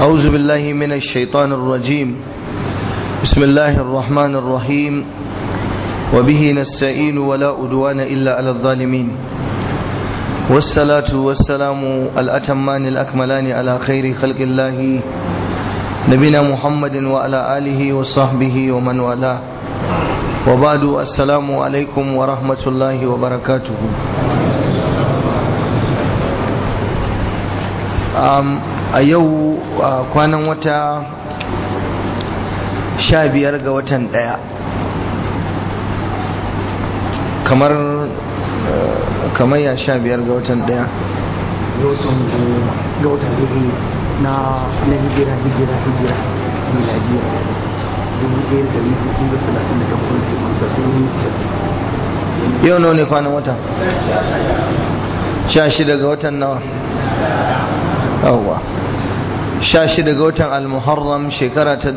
أعوذ بالله من الشيطان الرجيم بسم الله الرحمن الرحيم وبه نستعين ولا أدوان إلا على الظالمين والصلاة والسلام الأتمان الأكملان على خير خلق الله نبينا محمد وعلى آله وصحبه ومن والاه وبعد السلام عليكم ورحمة الله وبركاته a yau kwanan wata sha biyar ga watan daya kamar kamar ya sha biyar ga watan daya ga watan hudu na na hijira hijira hijira miladiya dubu ɗaya da ɗari hudu da talatin da kafin ke mansa sun yi nisa yau nawa ne kwanan wata sha shida ga watan nawa yawwa sha shida ga watan al-muharram shekara ta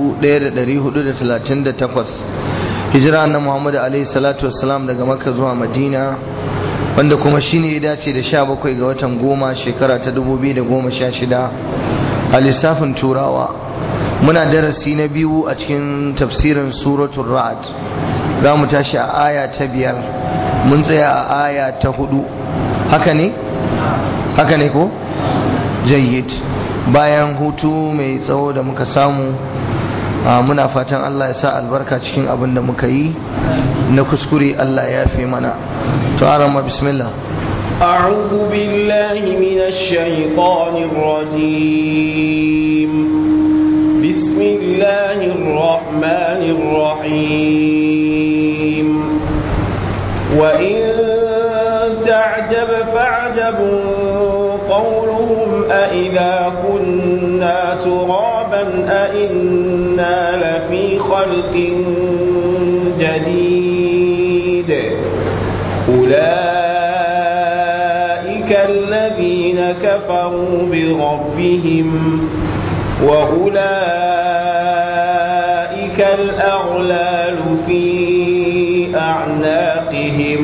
1438 hijira na muhammadu alaihi salatu wassalam daga makka zuwa madina wanda kuma shine ya dace da sha bakwai ga watan goma shekara ta 2016 a lissafin turawa muna darasi na biyu a cikin tafsirin suratul ra'ad za mu tashi a aya ta biyar mun tsaya a aya ta hudu haka ne haka ne ko jayyid bayan hutu mai tsawo da muka samu muna fatan Allah ya sa albarka cikin abin da muka yi na kuskure Allah ya fi mana to arama bismillah أعوذ بالله من الشيطان الرجيم بسم الله الرحمن الرحيم وإن تعجب فعجب قولهم أإذا كنا ترابا أإنا لفي خلق جديد أولئك الذين كفروا بربهم وأولئك الأغلال في أعناقهم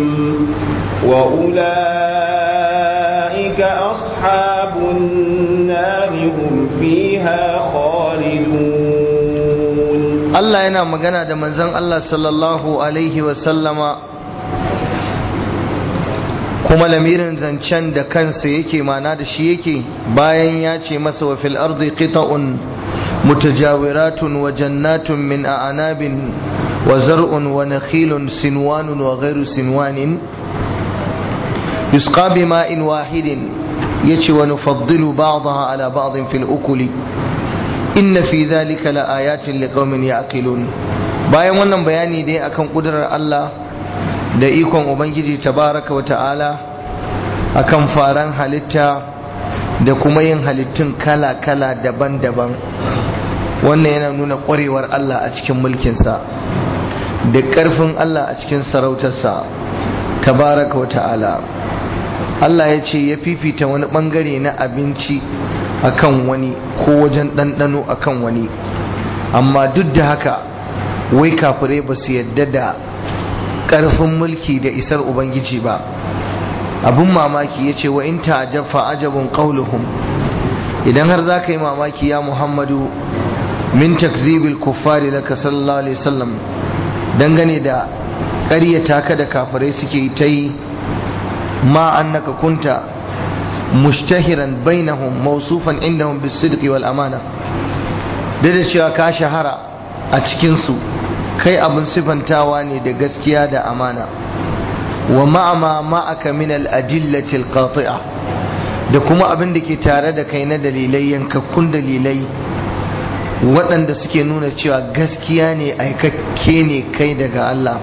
وأولئك أصحاب النار هم فيها خالدون الله yana magana da manzon Allah sallallahu alaihi wasallama kuma lamirin zancen da kansa yake mana da shi yake bayan ya ce masa wa fil ardi qita'un mutajawiratun wa jannatun min a'nabin wa zar'un wa nakhilun sinwanun wa ghairu sinwanin يسقى بماء واحد يتي ونفضل بعضها على بعض في الأكل إن في ذلك لآيات لقوم يعقلون bayan wannan bayani dai akan kudurar Allah da ikon Ubangiji tabaraka wa ta'ala akan faran halitta da kuma yin halittun kala-kala daban-daban wannan yana nuna ƙwarewar Allah a cikin mulkinsa da ƙarfin Allah a cikin sarautarsa tabaraka wa ta'ala Allah ya ce ya fifita wani bangare na abinci akan wani ko wajen ɗanɗano akan wani amma duk da haka wai kafirai ba su yadda da ƙarfin mulki da isar ubangiji ba abin mamaki ya ce wa in ta'ajab fa ajabun qauluhum idan har za ka yi mamaki ya muhammadu min takzibil kuffari laka sallallahu alaihi wasallam dangane da ƙaryata ka da kafirai suke ta yi ما أنك كنت مشتهرا بينهم موصوفا عندهم بالصدق والأمانة da cewa ka shahara a cikinsu kai abin sifantawa ne da gaskiya da amana wa ma'ama ma'aka min al'adillati al-qati'a da kuma abin da ke tare da kai na dalilai yankakkun dalilai waɗanda suke nuna cewa gaskiya ne aikakke ne kai daga Allah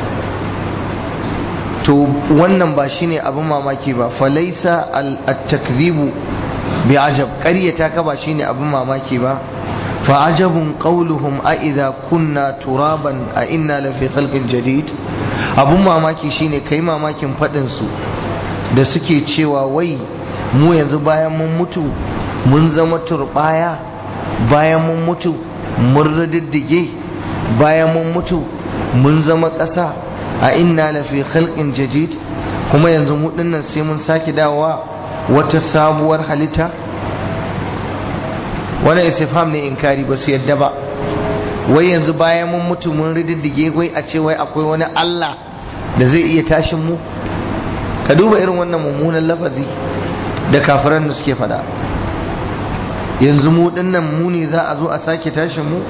to wannan ba shine abin mamaki ba falaisa al-takzibu bi ajab ƙaryata ka ba shine abin mamaki ba fa ajabun qawluhum a idza kunna turaban a inna la fi khalqin jadid abin mamaki shine kai mamakin fadin su da suke cewa wai mu yanzu bayan mun mutu mun zama turbaya bayan mun mutu mun riddige bayan mun mutu mun zama ƙasa a inna lafi khalqin jadid kuma yanzu mu dinnan sai mun sake dawowa wata sabuwar halitta wani istifham ne inkari ba su yadda ba wai yanzu bayan mun mutu mun rididdige wai a ce wai akwai wani Allah da zai iya tashin mu ka duba irin wannan mummunan lafazi da kafiran da suke fada yanzu mu dinnan mu ne za a zo a sake tashin mu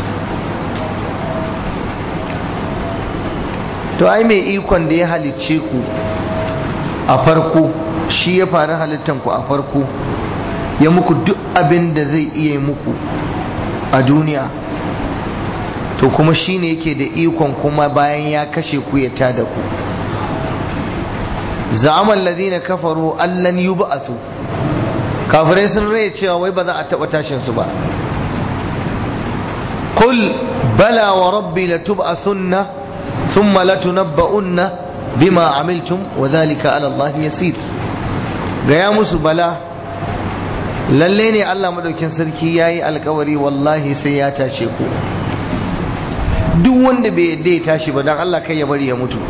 to ai mai ikon da ya halicce ku a farko shi ya faru halittan ku a farko ya muku duk abin da zai iya muku a duniya to kuma shi ne yake da ikon kuma bayan ya kashe ku ya tada ku za'amal ladina kafaru allan yub'asu kafirai sun rai cewa wai ba za a taba tashin su ba qul bala wa rabbi latub'asunna thumma latunabba'unna bima amiltum wa dhalika ala Allah yasir gaya musu bala lalle ne Allah madaukin sarki yayi alkawari wallahi sai ya tashe ku duk wanda bai yadda ya tashi ba dan Allah kai ya bari ya mutu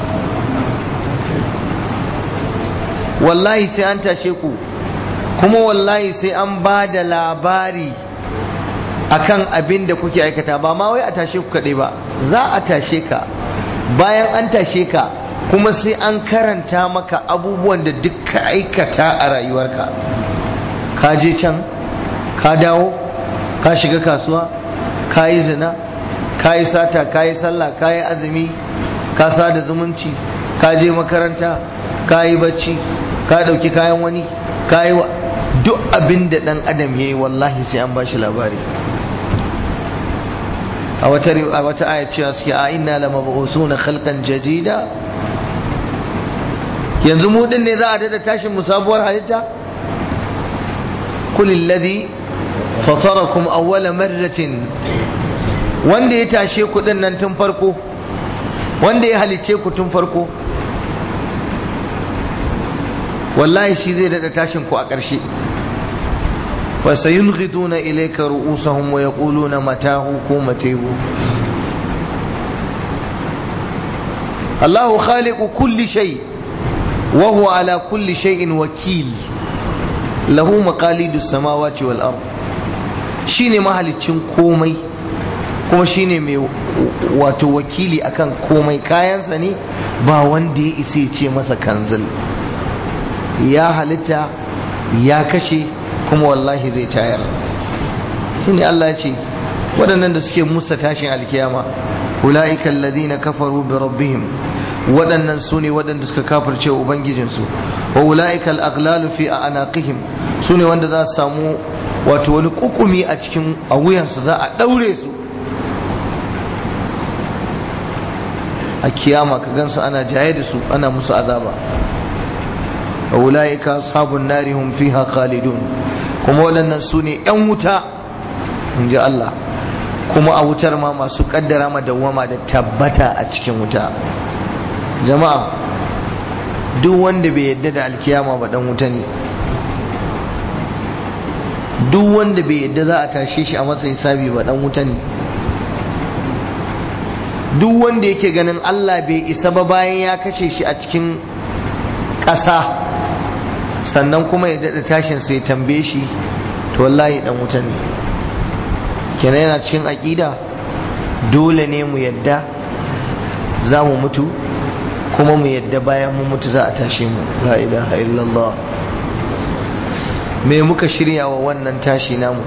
wallahi sai an tashe ku kuma wallahi sai an ba da labari akan abin da kuke aikata ba ma wai a tashe ku kaɗai ba za a tashe ka bayan an tashe ka kuma sai an karanta maka abubuwan da duk ka aikata a rayuwarka ka je can ka dawo ka shiga kasuwa ka yi zina ka yi sata ka yi sallah ka yi azumi ka sada zumunci ka je makaranta ka yi bacci ka ɗauki kayan wani ka yi duk abin da ɗan adam ya yi wallahi sai an bashi labari a wata a wata ayat cewa suke a inna la mab'usuna khalqan jadida yanzu mu din ne za a dada tashin mu sabuwar halitta kul alladhi fatarakum awwala marratin wanda ya tashe ku din nan tun farko wanda ya halice ku tun farko wallahi shi zai dada tashin ku a ƙarshe فسينغضون إليك رؤوسهم ويقولون متاه كومته الله خالق كل شيء وهو على كل شيء وكيل له مقاليد السماوات والأرض shine mahalicin komai kuma shine mai wato wakili akan komai kayansa ne ba wanda ya isa ya ce masa kanzil ya halitta ya kashe kuma wallahi zai tayar shine Allah ce waɗannan da suke musa tashin alkiyama ula'ika alladhina kafaru bi rabbihim waɗannan su ne waɗanda suka kafirce ubangijinsu wa ula'ika al-aghlalu fi anaqihim su ne wanda za su samu wato wani kukumi a cikin a wuyansu za a ɗaure su a kiyama ka gansu ana jaye da su ana musu azaba wa ula'ika ashabun nari hum fiha khalidun kuma waɗannan su ne 'yan wuta in ji Allah kuma a wutar ma masu kaddara ma dawwama da tabbata a cikin wuta jama'a duk wanda bai yadda da alkiyama ba dan wuta ne duk wanda bai yadda za a tashe shi a matsayin sabi ba dan wuta ne duk wanda yake ganin Allah bai isa ba bayan ya kashe shi a cikin ƙasa sannan kuma ya daɗa tashin sai tambaye shi to wallahi dan wuta ne kenan yana cikin aƙida dole ne mu yadda za mu mutu kuma mu yadda bayan mu mutu za a tashe mu la ilaha illallah me muka shirya wa wannan tashi namu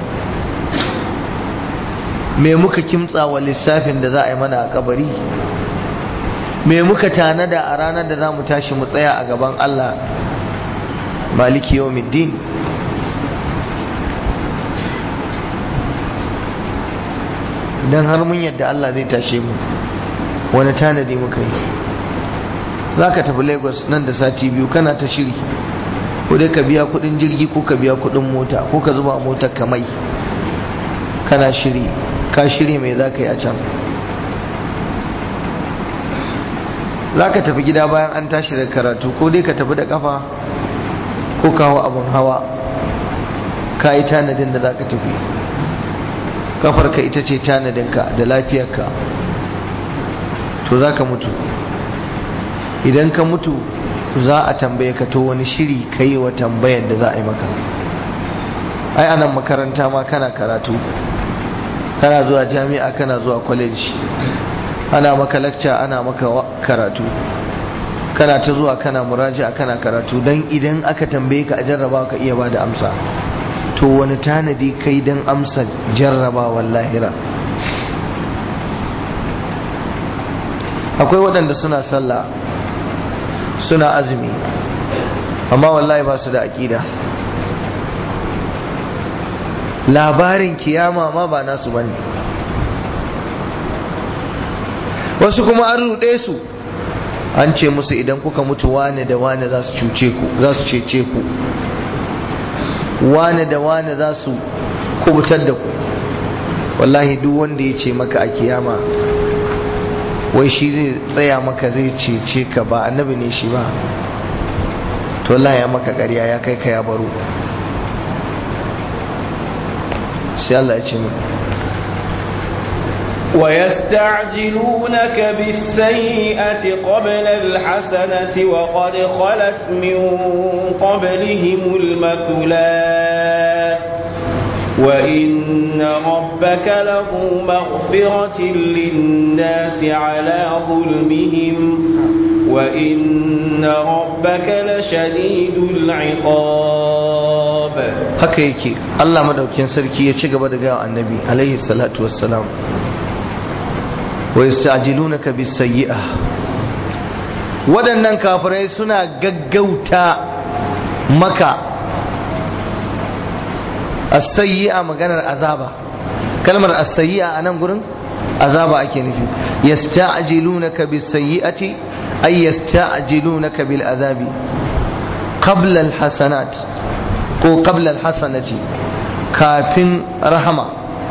me muka kimtsa wa lissafin da za a yi mana a kabari me muka tanada a ranar da za mu tashi mu tsaya a gaban Allah maliki yawmiddin idan har mun yadda Allah zai tashe mu wani tanadi muka yi za ka tafi lagos nan da sati biyu kana ta shiri ko dai ka biya kudin jirgi ko ka biya kudin mota ko ka zuba motar ka mai kana shiri ka shiri mai za ka yi a can za ka tafi gida bayan an tashi da karatu ko dai ka tafi da kafa ko kawo abin hawa ka yi tanadin da za ka tafi kafarka ita ce tanadinka da lafiyarka to za ka mutu idan ka mutu za a tambaye ka to wani shiri ka yi wa tambayar da za a yi maka ai anan makaranta ma kana karatu kana zuwa jami'a kana zuwa college ana maka lecture ana maka karatu kana ta zuwa kana muraji'a kana karatu dan idan aka tambaye ka a jarraba ka iya bada amsa to wani tanadi kai dan amsa jarraba lahira akwai waɗanda suna sallah suna azumi amma wallahi ba su da aƙida labarin kiyama ma ba nasu bane wasu kuma an ruɗe su an ce musu idan kuka mutu wane da wane za su cuce ku za su cece ku wane da wane za su kubutar da ku wallahi duk wanda ya ce maka a kiyama wai shi zai tsaya maka zai cece ka ba annabi ne shi ba to wallahi ya maka ƙarya ya kai ka ya baro sai Allah ya ce mu ويستعجلونك بالسيئة قبل الحسنة وقد خلت من قبلهم المثلات وإن ربك له مغفرة للناس على ظلمهم وإن ربك لشديد العقاب haka yake Allah madaukin sarki ya ci gaba da gaya annabi alaihi salatu wassalam wa yasta'jilunaka bis sayyi'ah waɗannan kafirai suna gaggauta maka as-sayyi'a maganar azaba kalmar as-sayyi'a anan gurin azaba ake nufi yasta'jilunaka bis sayyi'ati ay yasta'jilunaka bil azabi qabla al hasanat ko qabla al hasanati kafin rahama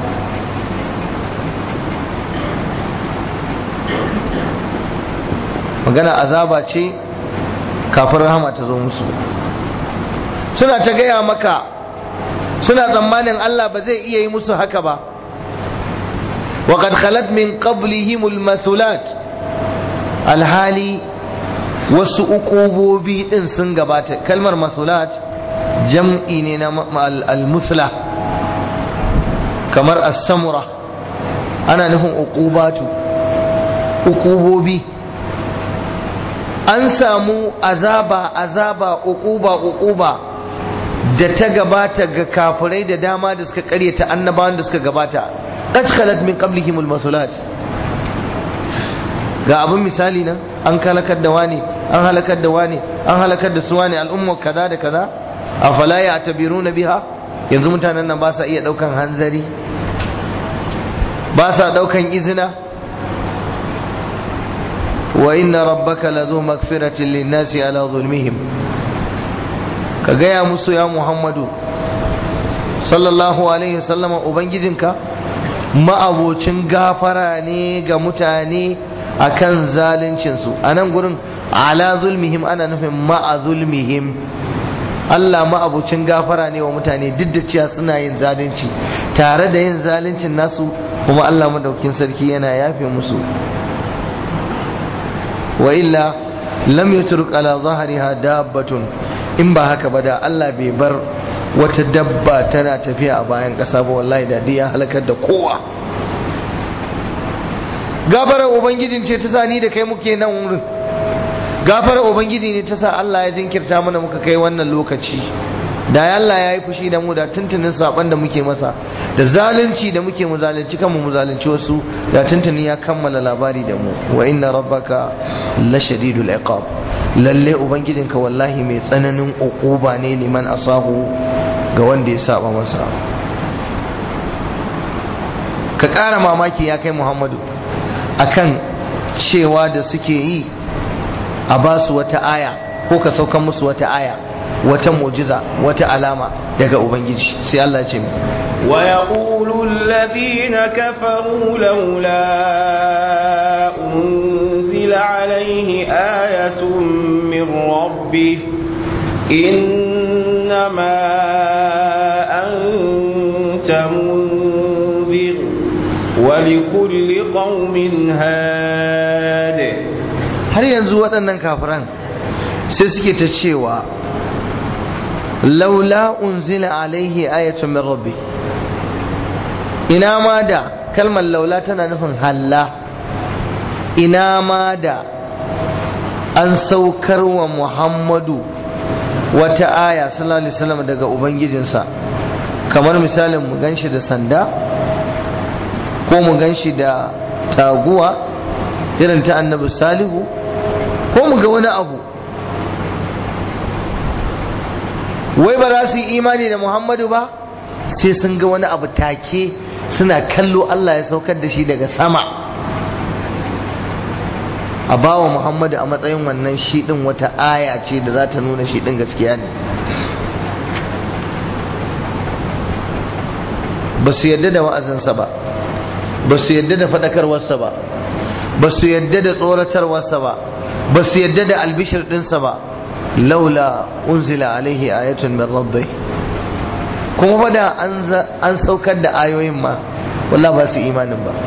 magana azaba ce kafin rahama ta zo musu suna ta gaya maka suna tsammanin Allah ba zai iya yi musu haka ba وقد خلت من قبلهم المثلات alhali wasu uqubobi din sun gabata kalmar masulat jam'i ne na al-musla kamar as-samura ana nufin uqubatu uqubobi an samu azaba azaba uquba uquba da ta gabata ga kafirai da dama da suka karyata annabawan da suka gabata qad khalat min qablihim al-masulat ga abin misali nan an halakar da wani an halakar da wani an halakar da su wani al'umma kaza da kaza afala ya tabiruna biha yanzu mutanen nan ba sa iya daukan hanzari ba sa daukan izina wa inna rabbaka lazu magfiratin linnasi ala zulmihim ka gaya musu ya muhammadu sallallahu alaihi wasallama ubangijinka ma'abocin gafara ne ga mutane akan zaluncinsu a nan gurin ala zulmihim ana nufin ma'a zulmihim Allah ma'abucin gafara ne wa mutane duk da cewa suna yin zalunci tare da yin zaluncin nasu kuma Allah madaukin sarki yana yafe musu wa illa lam yatruk ala zahriha dabbatun in ba haka ba da Allah bai bar wata dabba tana tafiya a bayan ƙasa ba wallahi da ya halakar da kowa gafarar ubangijin ce ta sa ni da kai muke nan wurin gafarar ubangiji ne ta sa Allah ya jinkirta mana muka kai wannan lokaci da Allah ya yi fushi da mu da tuntunin saban da muke masa da zalunci da muke mu zalunci kanmu mu zalunci wasu da tuntunin ya kammala labari da mu wa inna rabbaka la shadidul iqab lalle ubangijinka wallahi mai tsananin uquba ne liman asahu ga wanda ya saba masa ka ƙara mamaki ya kai muhammadu akan cewa da suke yi a ba su wata aya ko ka saukan musu wata aya wata mujiza wata alama daga ubangiji sai Allah ce mu wa yaqulu alladhina kafaru laula unzila alayhi ayatun min rabbih innama anta munzir ولكل قوم هاد har yanzu waɗannan kafiran sai suke ta cewa laula unzila alaihi ayatun min rabbi ina ma da kalmar laula tana nufin halla ina ma da an saukar wa muhammadu wata aya sallallahu alaihi wasallam daga ubangijinsa kamar misalin mu ganshi da sanda ko mu ganshi da taguwa irin ta annabi salihu ko mu ga wani abu wai ba za su yi imani da muhammadu ba sai sun ga wani abu take suna kallo allah ya saukar da shi daga sama a bawa muhammadu a matsayin wannan shi din wata aya ce da za ta nuna shi din gaskiya ne ba su yadda da wa'azinsa ba ba su yadda da faɗakarwarsa ba ba su yadda da tsoratarwarsa ba ba su yadda da albishir ɗinsa ba laula unzila alaihi ayatun min rabbi kuma ba da an saukar da ayoyin ma wallah ba su imanin ba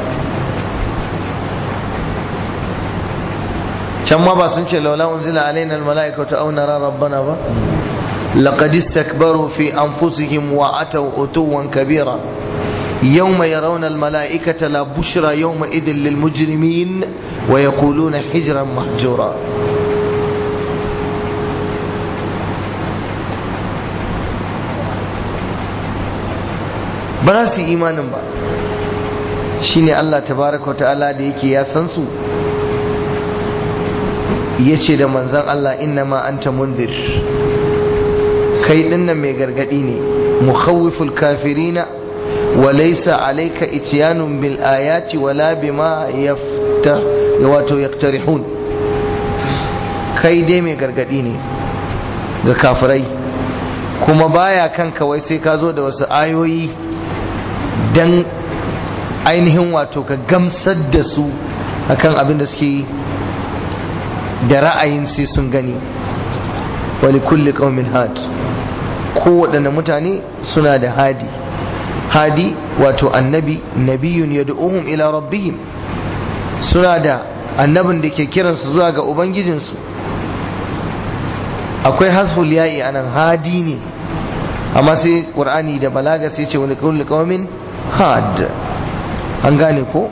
can ma ba sun ce laula unzila alaina almala'ikatu aw nara rabbana ba laqad istakbaru fi anfusihim wa ataw utuwan kabira يوم يرون الملائكة لا بشرى يومئذ للمجرمين ويقولون حجرا محجورا ba su imanin ba shine Allah tabaraka wa ta'ala da yake ya san su ya ce da manzan Allah inna ma anta mundir kai dinnan mai gargadi ne mukhawiful kafirina وليس عليك اتيان بالآيات ولا بما يفتر wato يقترحون kai dai mai gargadi ne ga kafirai kuma baya kanka wai sai ka zo da wasu ayoyi dan ainihin wato ka gamsar da su akan abin da suke da ra'ayin sai sun gani wali kulli qaumin had kowaɗanne mutane suna da hadi hadi wato annabi nabiyun yad'uhum ila rabbihim suna da annabin da ke kiransu zuwa ga ubangijinsu akwai hasful ya'i anan hadi ne amma sai qur'ani da balaga sai ce wani kulli qaumin had an gane ko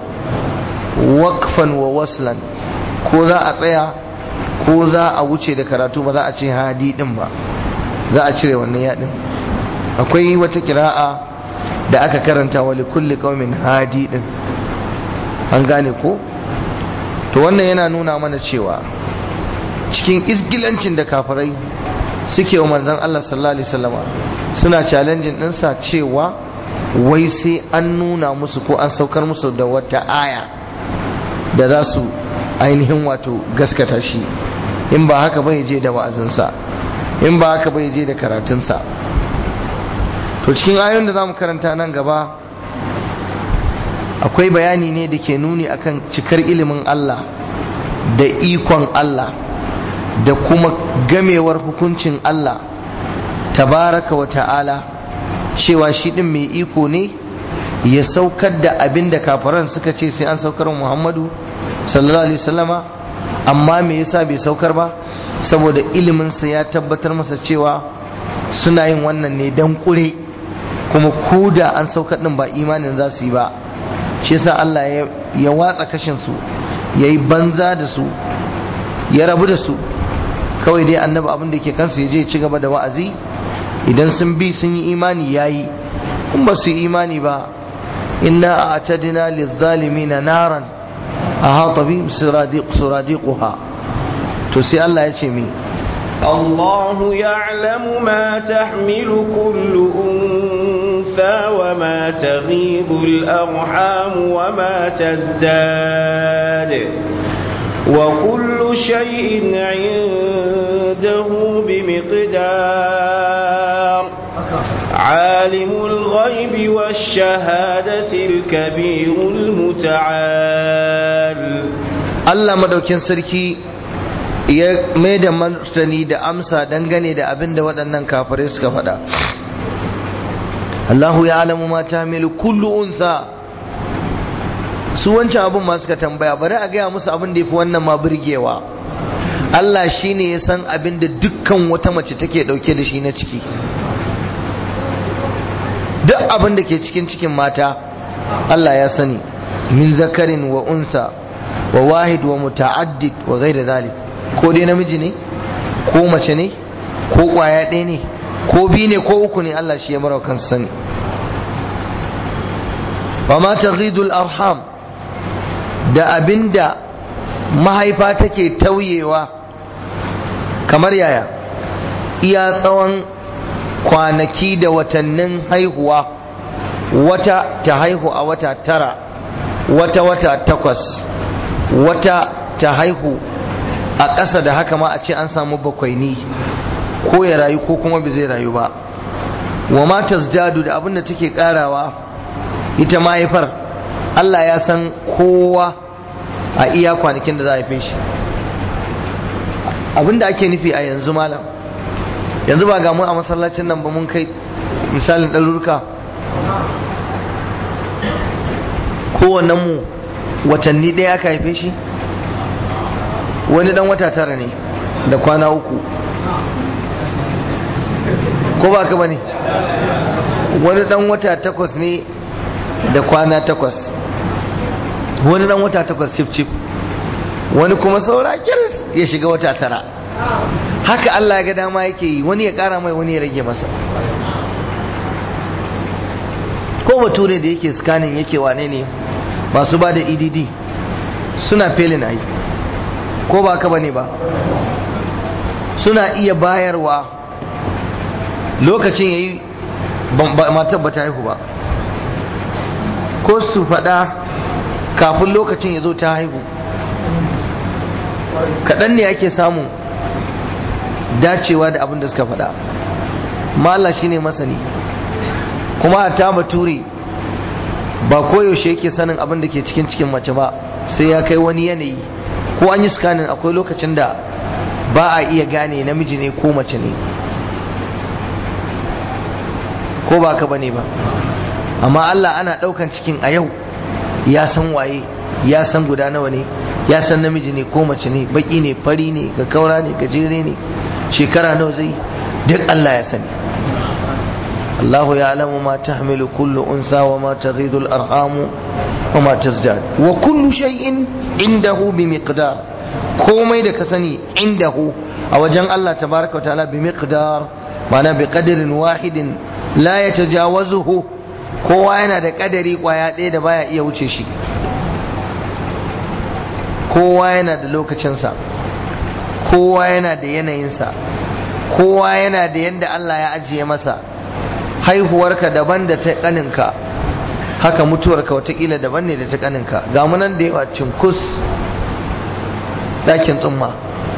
waqfan wa waslan ko za a tsaya ko za a wuce da karatu ba za a ce hadi din ba za a cire wannan yadin akwai wata kira'a da aka karanta wa likulli qaumin hadi din an gane ko to wannan yana nuna mana cewa cikin isgilancin da kafirai suke wa manzon Allah sallallahu alaihi wasallama suna challenging ɗinsa cewa wai sai an nuna musu ko an saukar musu da wata aya da za su ainihin wato gaskata shi in ba haka bai je da wa'azinsa in ba haka bai je da karatunsa to cikin ayoyin da za mu karanta nan gaba akwai bayani ne da ke nuni akan cikar ilimin Allah da ikon Allah da kuma gamewar hukuncin Allah tabaraka wa ta'ala cewa shi din mai iko ne ya saukar da abin da kafaran suka ce sai an saukar Muhammadu sallallahu alaihi wasallama amma me yasa bai saukar ba saboda iliminsa ya tabbatar masa cewa suna yin wannan ne dan kure kuma ko da an saukar din ba imanin za su yi ba shi yasa Allah ya watsa kashin su yayi banza da su ya rabu da su kawai dai annabi abin da ke kansu ya je ci gaba da wa'azi idan sun bi sun yi imani yayi in ba su yi imani ba inna a'tadna lizzalimin naran ahata bi suradiq suradiquha to sai Allah ya ce mi الله يعلم ما تحمل كل أنثى وما تغيض الأرحام وما تزداد وكل شيء عنده بمقدار عالم الغيب والشهادة الكبير المتعال Allah madaukin sarki ya mai da martani da amsa dangane da abin da waɗannan kafirai suka faɗa Allahu ya alamu ma ta milu kullu unsa su wancan abin ma suka tambaya bari a gaya musu abin da ya fi wannan ma birgewa Allah shine ya san abin da dukkan wata mace take dauke da shi na ciki duk abin da ke cikin cikin mata Allah ya sani min zakarin wa unsa wa wahid wa muta'addid wa ghairi zalik ko dai namiji ne ko mace ne ko kwaya ɗaya ne ko biyu ne ko uku ne Allah shi ya mara kansa sani wa ma taghidul arham da abinda mahaifa take tauyewa kamar yaya iya tsawon kwanaki da watannin haihuwa wata ta haihu a wata tara wata wata takwas wata ta haihu a ƙasa da haka ma a ce an samu bakwaini ko ya rayu ko kuma bai zai rayu ba wa ma tazdadu da abin da take karawa ita mahaifar Allah ya san kowa a iya kwanakin da za a haife shi abin da ake nufi a yanzu malam yanzu ba ga mu a masallacin nan ba mun kai misalin ɗarurruka kowannen mu watanni ɗaya aka haife shi wani ɗan wata tara ne da kwana uku ko ba ka ba ne wani ɗan wata takwas ne da kwana takwas wani ɗan wata takwas cif cif wani kuma saura kiris ya shiga wata tara haka Allah ya ga dama yake yi wani ya kara mai wani ya rage masa ko bature da yake scanning yake wane ne masu ba da edd suna felin ai ko ba ka bane ba suna iya bayarwa lokacin yayi matar ba ta haihu ba ko su faɗa kafin lokacin ya zo ta haihu kaɗan ne ake samun dacewa da abin da suka faɗa Allah shi ne masani kuma a ta bature ba koyaushe yake sanin abin da ke cikin cikin mace ba sai ya kai wani yanayi ko an yi scanning akwai lokacin da ba a iya gane namiji ne ko mace ne ko ba ka bane ba amma Allah ana ɗaukan cikin a yau ya san waye ya san guda nawa ne ya san namiji ne ko mace ne baki ne fari ne ga kaura ne gajere ne shekara nawa zai duk Allah ya sani Allahu ya alamu ma tahmilu kullu unsa wa ma taghidu al-arham wa ma tazdad wa kullu shay'in indahu bi miqdar komai da ka sani indahu a wajen Allah tabaraka wa ta'ala bi miqdar ma'ana bi qadarin wahidin la yatajawazuhu kowa yana da kadari kwaya ɗaya da baya iya wuce shi kowa yana da lokacinsa kowa yana da yanayinsa kowa yana da yadda Allah ya ajiye masa haihuwarka daban da ta kaninka haka mutuwarka watakila daban ne da ta kaninka ga munan da yawa cinkus dakin tsumma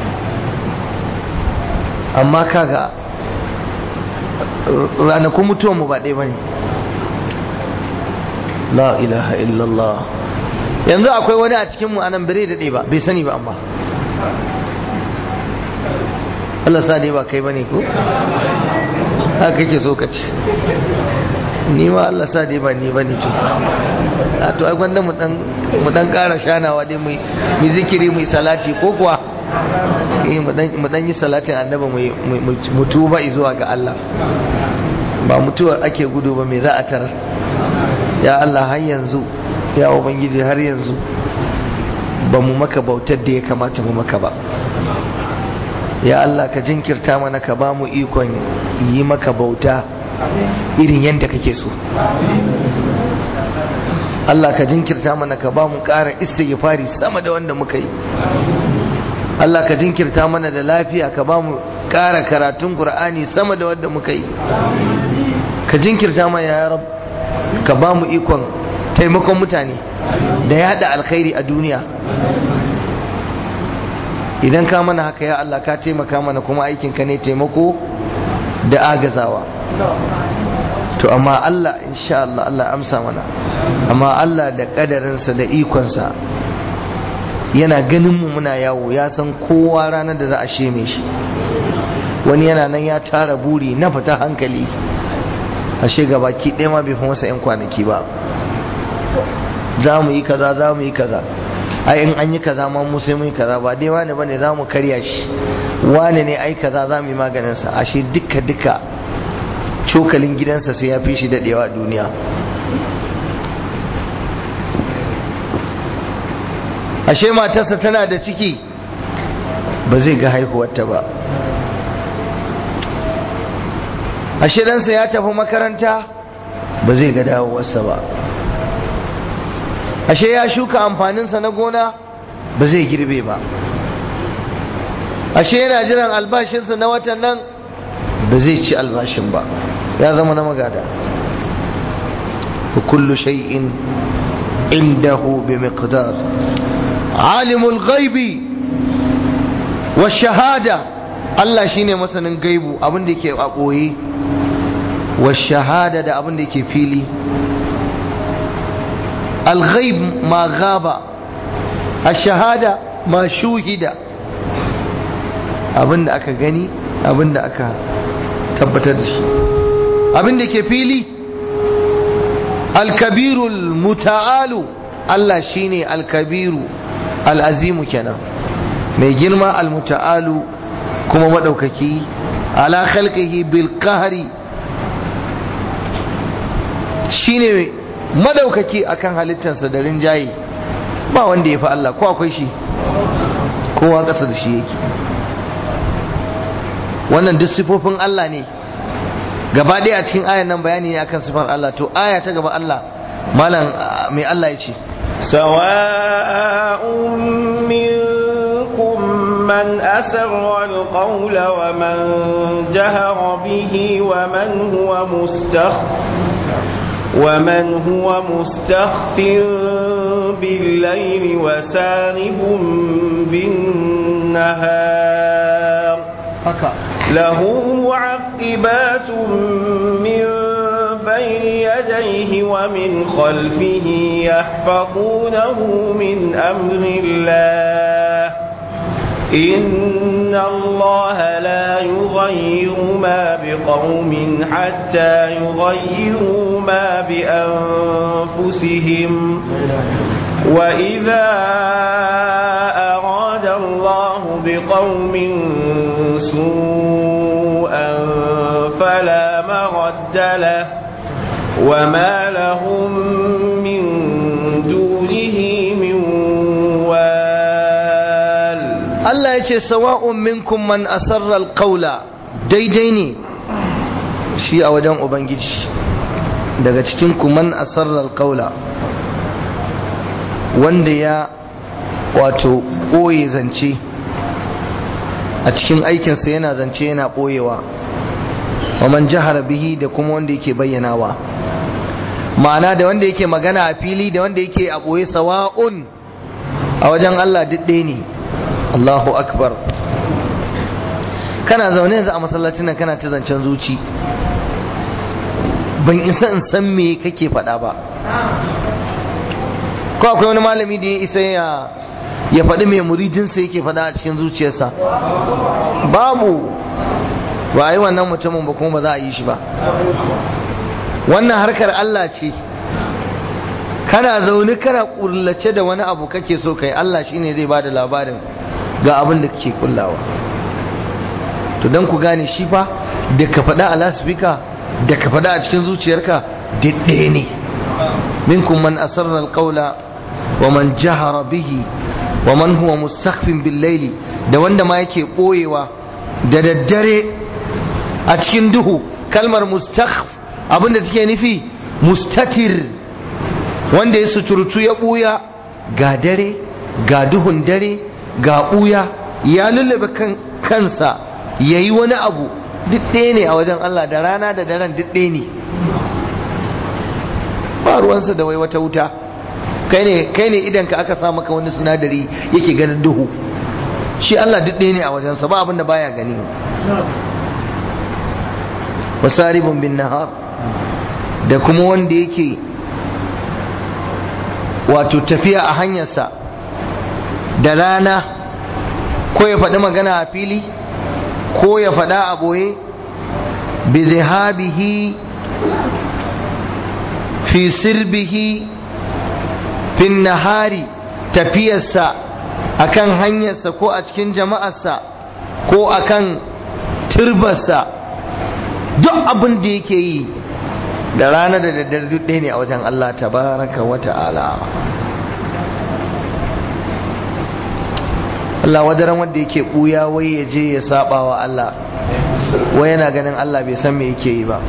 amma kaga ranakun mutuwarmu ba ɗaya ba ne la ilaha illallah yanzu akwai wani a cikinmu a nan bire daɗe ba bai sani ba amma Allah sa dai ba kai bane ko haka kake so ka ce ni ma Allah sa dai ba ni bane to a to ai gwanda mu dan mu dan ƙara shanawa dai mu mu zikiri mu salati ko kuwa eh mu dan mu dan yi salatin annabi mu mu tuba zuwa ga Allah ba mutuwar ake gudu ba me za a tarar ya Allah har yanzu ya ubangiji har yanzu ba mu maka bautar da ya kamata mu maka ba ya Allah ka jinkirta mana ka ba mu ikon yi maka bauta irin yadda kake so Allah ka jinkirta mana ka ba mu ƙara istighfari sama da wanda muka yi Allah ka jinkirta mana da lafiya ka ba mu ƙara karatun Qur'ani sama da wanda muka yi ka jinkirta mana ya rab ka ba mu ikon taimakon mutane da yada alkhairi a duniya idan ka mana haka ya Allah ka taimaka mana kuma aikinka ne taimako da agazawa to amma Allah insha Allah Allah amsa mana amma Allah da kadarinsa da ikonsa yana ganin mu muna yawo ya san kowa ranar da za a sheme shi wani yana nan ya tara buri na fita hankali ashe baki ɗaya ma bai fi masa 'yan kwanaki ba za mu yi kaza za mu yi kaza ai in an yi kaza ma mu sai mun yi kaza ba dai wani bane za mu karya shi wani ne ai kaza za mu yi maganin sa ashe duka duka cokalin gidansa sai ya fi shi dadewa a duniya ashe matarsa tana da ciki ba zai ga haihuwarta ba ashe ɗansa ya tafi makaranta ba zai ga dawowarsa ba ashe ya shuka amfaninsa na gona ba zai girbe ba ashe yana jiran albashinsa na watan nan ba zai ci albashin ba ya zama na magada kullu shay'in indahu bi miqdar alimul ghaibi wa shahada Allah shine masanin gaibu abin da yake a ɓoye wa shahada da abin da yake fili الغيب ما غاب الشهادة ما شوهد abinda aka gani abinda aka tabbatar da shi abinda ke fili alkabirul muta'alu Allah shine alkabiru al'azimu kenan mai girma almuta'alu kuma maɗaukaki ala khalqihi bil qahri shine madaukaki akan halittarsa da rinjaye ba wanda ya fi Allah ko akwai shi kowa ƙasa da shi yake wannan duk sifofin Allah ne gaba ɗaya a cikin ayan nan bayani ne akan sifar Allah to aya ta gaba Allah malam mai Allah ya ce سواء منكم من أسر القول ومن جهر به ومن هو مستخف ومن هو مستخف بالليل وسارب بالنهار له معقبات من بين يديه ومن خلفه يحفظونه من أمر الله إن الله لا يغير ما بقوم حتى يغيروا ما بأنفسهم وإذا أراد الله بقوم سوءا فلا مرد له وما لهم من دونه من وال Allah ya ce sawa'un minkum man asarra alqawla daidai ne shi a wajen ubangiji daga cikin ku man asarra alqawla wanda ya wato ɓoye zance a cikin aikinsa yana zance yana ɓoyewa wa man jahara bihi da kuma wanda yake bayyanawa ma'ana da wanda yake magana a fili da wanda yake a ɓoye sawa'un a wajen Allah duk ɗaya ne Allahu akbar kana zaune yanzu a masallacin nan kana ta zancen zuci ban isa in san me kake faɗa ba ko akwai wani malami da ya isa ya ya faɗi mai muridinsa yake faɗa a cikin zuciyarsa babu ba a yi wannan mutumin ba kuma ba za a yi shi ba wannan harkar Allah ce kana zaune kana kullace da wani abu kake so kai Allah shine zai bada labarin ga abin da kake kullawa to dan ku gane shi fa da ka faɗa a lasfika da ka faɗa a cikin zuciyarka ɗaya ne minkum man asarra alqawla wa man jahara bihi wa man huwa mustakhfin bil layli da wanda ma yake boyewa da daddare a cikin duhu kalmar mustakhf abinda take nufi mustatir wanda ya suturtu ya buya ga dare ga duhun dare ga buya ya lullube kan kansa yayi wani abu duk ɗaya ne a wajen Allah da rana da daren duk ɗaya ne ba ruwansa da wai wata wuta kai ne kai ne idan ka aka sa maka wani sinadari yake ganin duhu shi Allah duk ɗaya ne a wajensa ba abin da baya gani wasaribun bin nahar da kuma wanda yake wato tafiya a hanyarsa da rana ko ya faɗi magana a fili ko ya faɗa a ɓoye bi zihabihi fi sirbihi fin nahari tafiyarsa akan hanyarsa ko a cikin jama'arsa ko akan turbarsa duk abin da yake yi da rana da daddare duk ɗaya ne a wajen Allah tabaraka wa ta'ala Allah wadaran wanda yake ɓuya wai ya je ya saba wa Allah wai yana ganin Allah bai san me yake yi ba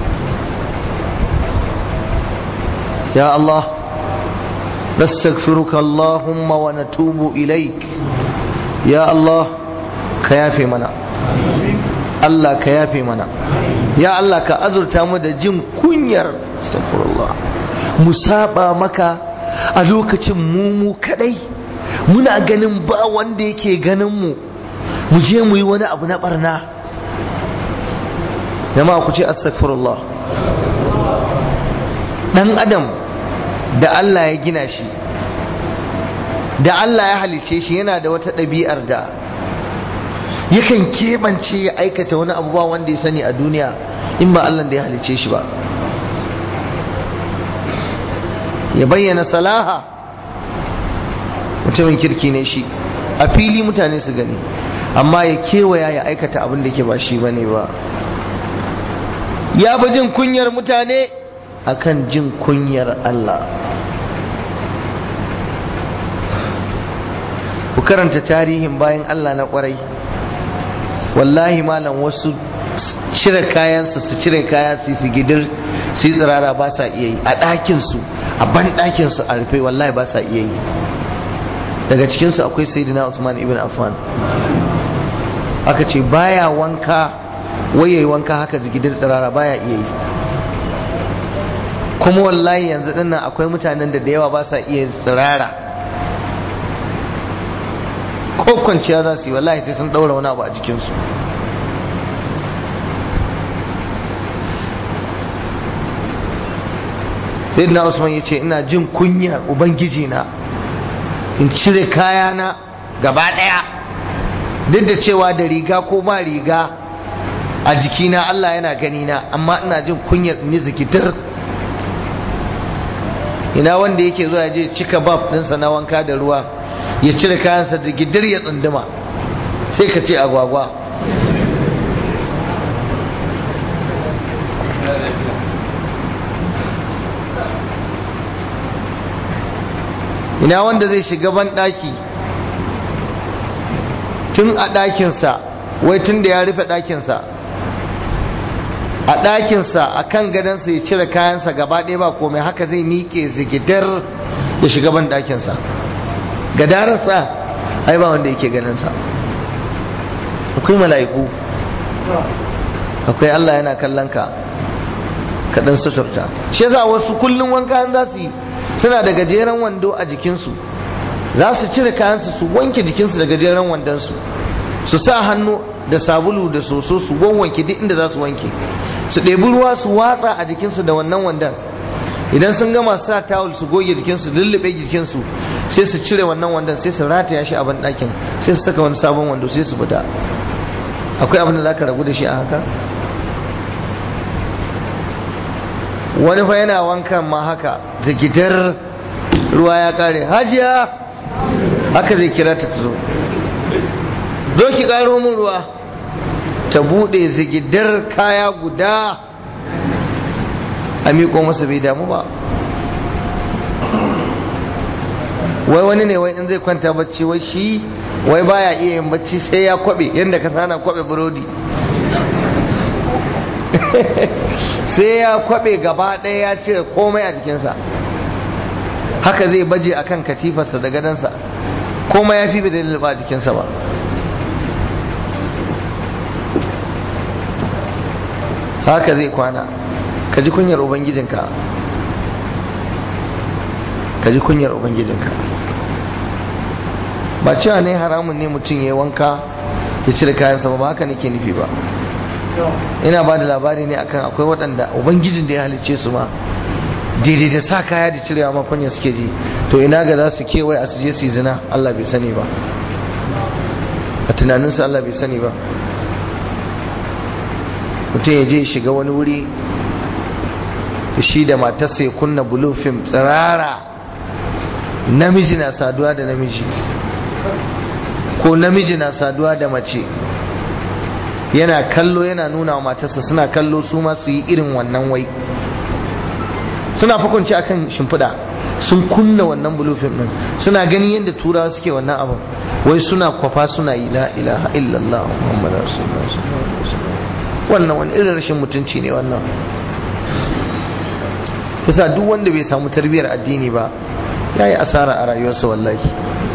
ya Allah nastaghfiruka Allahumma wa natubu ilaik ya Allah ka yafe mana Allah ka yafe mana ya Allah ka azurta mu da jin kunyar astaghfirullah mu saba maka a lokacin mu mu kadai muna ganin ba wanda yake ganin mu mu je mu yi wani abu na barna jama'a ku ce astaghfirullah dan adam da Allah ya gina shi da Allah ya halice shi yana da wata ɗabi'ar da yakan keɓance ya aikata wani abu ba wanda ya sani a duniya in ba Allah da ya halice shi ba ya bayyana salaha mutumin kirki ne shi a fili mutane su gani amma ya kewaya ya aikata abin da ke ba shi bane ba ya fi jin kunyar mutane akan jin kunyar Allah ku karanta tarihin bayan Allah na kwarai wallahi malam wasu cire kayansu su cire kaya su su gidir su yi tsirara ba sa iya yi a ɗakinsu a ban ɗakinsu a rufe wallahi ba sa iya yi daga cikinsu akwai sayyidina usman ibn affan aka ce baya wanka waye wanka haka zigidar tsirara baya iya yi kuma wallahi yanzu dinnan akwai mutanen da da yawa ba sa iya tsirara ko kwanciya za su yi wallahi sai sun daura wani abu a jikinsu sai na usman ya ce ina jin kunyar ubangiji na in cire kayana gaba daya duk da cewa da riga ko ba riga a jikina Allah yana gani na amma ina jin kunyar ni zikitar ina wanda yake zuwa je cika bab ɗinsa na wanka da ruwa ya cire kayansa da gidir ya tsunduma sai ka ce agwagwa ina wanda zai shiga ban ɗaki tun a ɗakinsa wai tun da ya rufe ɗakinsa a ɗakinsa a kan gadonsa ya cire kayansa gaba ɗaya ba komai haka zai miƙe zigidar ya shiga ban ɗakinsa gadararsa ai ba wanda yake ganinsa akwai mala'iku akwai Allah yana kallon ka kaɗan suturta shi yasa wasu kullum wanka za su yi suna da gajeren wando a jikinsu za su cire kayansu su wanke jikinsu da gajeren wandonsu su sa hannu da sabulu da soso su wanwanke duk inda za su wanke su ɗebi ruwa su watsa a jikinsu da wannan wandon idan sun gama sa tawul su goge jikinsu lullube jikinsu sai su cire wannan wandon sai su rataya shi a banɗakin sai su saka wani sabon wando sai su fita akwai abin da za ka ragu da shi a haka wani fa yana wankan ma haka zigidar ruwa ya kare hajiya haka zai kira ta zo zo ki karo min ruwa ta bude zigidar kaya guda a miƙo masa bai damu ba wai wani ne wai in zai kwanta bacci wai shi wai baya iya yin bacci sai ya kwabe yadda ka sana kwabe burodi sai ya kwabe gaba ɗaya ya cire komai a jikinsa haka zai baje akan katifarsa da gadansa komai ya fi bai da lulluɓa a jikinsa ba haka zai kwana ka ji kunyar ubangijinka ka ji kunyar ubangijinka ba cewa ne haramun ne mutum ya yi wanka ya cire kayansa ba ba haka nake nufi ba ina ba da labari ne akan akwai waɗanda ubangijin da ya halicce su ma daidai da sa kaya da cirewa ma kunya suke ji to ina ga za su kewaye a su je su zina Allah bai sani ba a tunaninsu Allah bai sani ba mutum ya je ya shiga wani wuri shi da matarsa ya kunna blue film tsirara namiji na saduwa da namiji ko namiji na saduwa da mace yana kallo yana nuna wa matarsa suna kallo su ma su yi irin wannan wai suna fakunci akan shimfiɗa sun kunna wannan bulufin din suna gani yadda turawa suke wannan abin wai suna kwafa suna yi la ilaha illallah muhammadu rasulullah sallallahu alaihi wasallam wannan wani irin rashin mutunci ne wannan kusa duk wanda bai samu tarbiyyar addini ba ya yi asara a rayuwarsa wallahi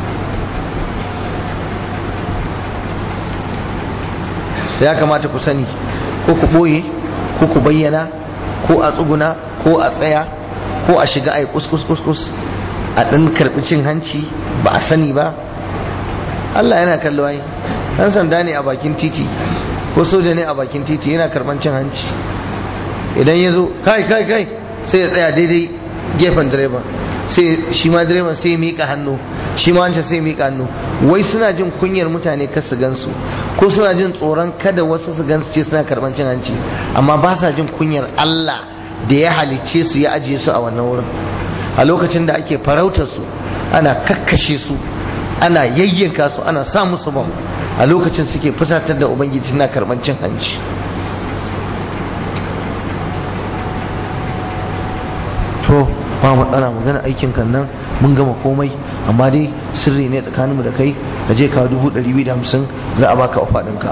ya kamata ku sani ko ku ɓoye ko ku bayyana ko a tsuguna ko a tsaya ko a shiga a yi kuskus a ɗan karɓi cin hanci ba a sani ba Allah yana kallo ai ɗan sanda ne a bakin titi ko soja ne a bakin titi yana karɓan cin hanci idan ya zo kai kai kai sai ya tsaya daidai gefen direban sai shi ma direban sai ya miƙa hannu shi ma wancan sai ya miƙa hannu wai suna jin kunyar mutane kar su gansu ko suna jin tsoron kada wasu su gansu ce suna karɓan cin hanci amma ba sa jin kunyar Allah da ya halicce su ya ajiye su a wannan wurin a lokacin da ake farautar su ana kakkashe su ana yayyanka su ana sa musu bam a lokacin suke fusatar da ubangiji na karɓan cin hanci to ba matsala magana aikin kan nan mun gama komai amma dai sirri ne tsakaninmu da kai ka je kawo dubu ɗari biyu da hamsin za a baka ofa ɗinka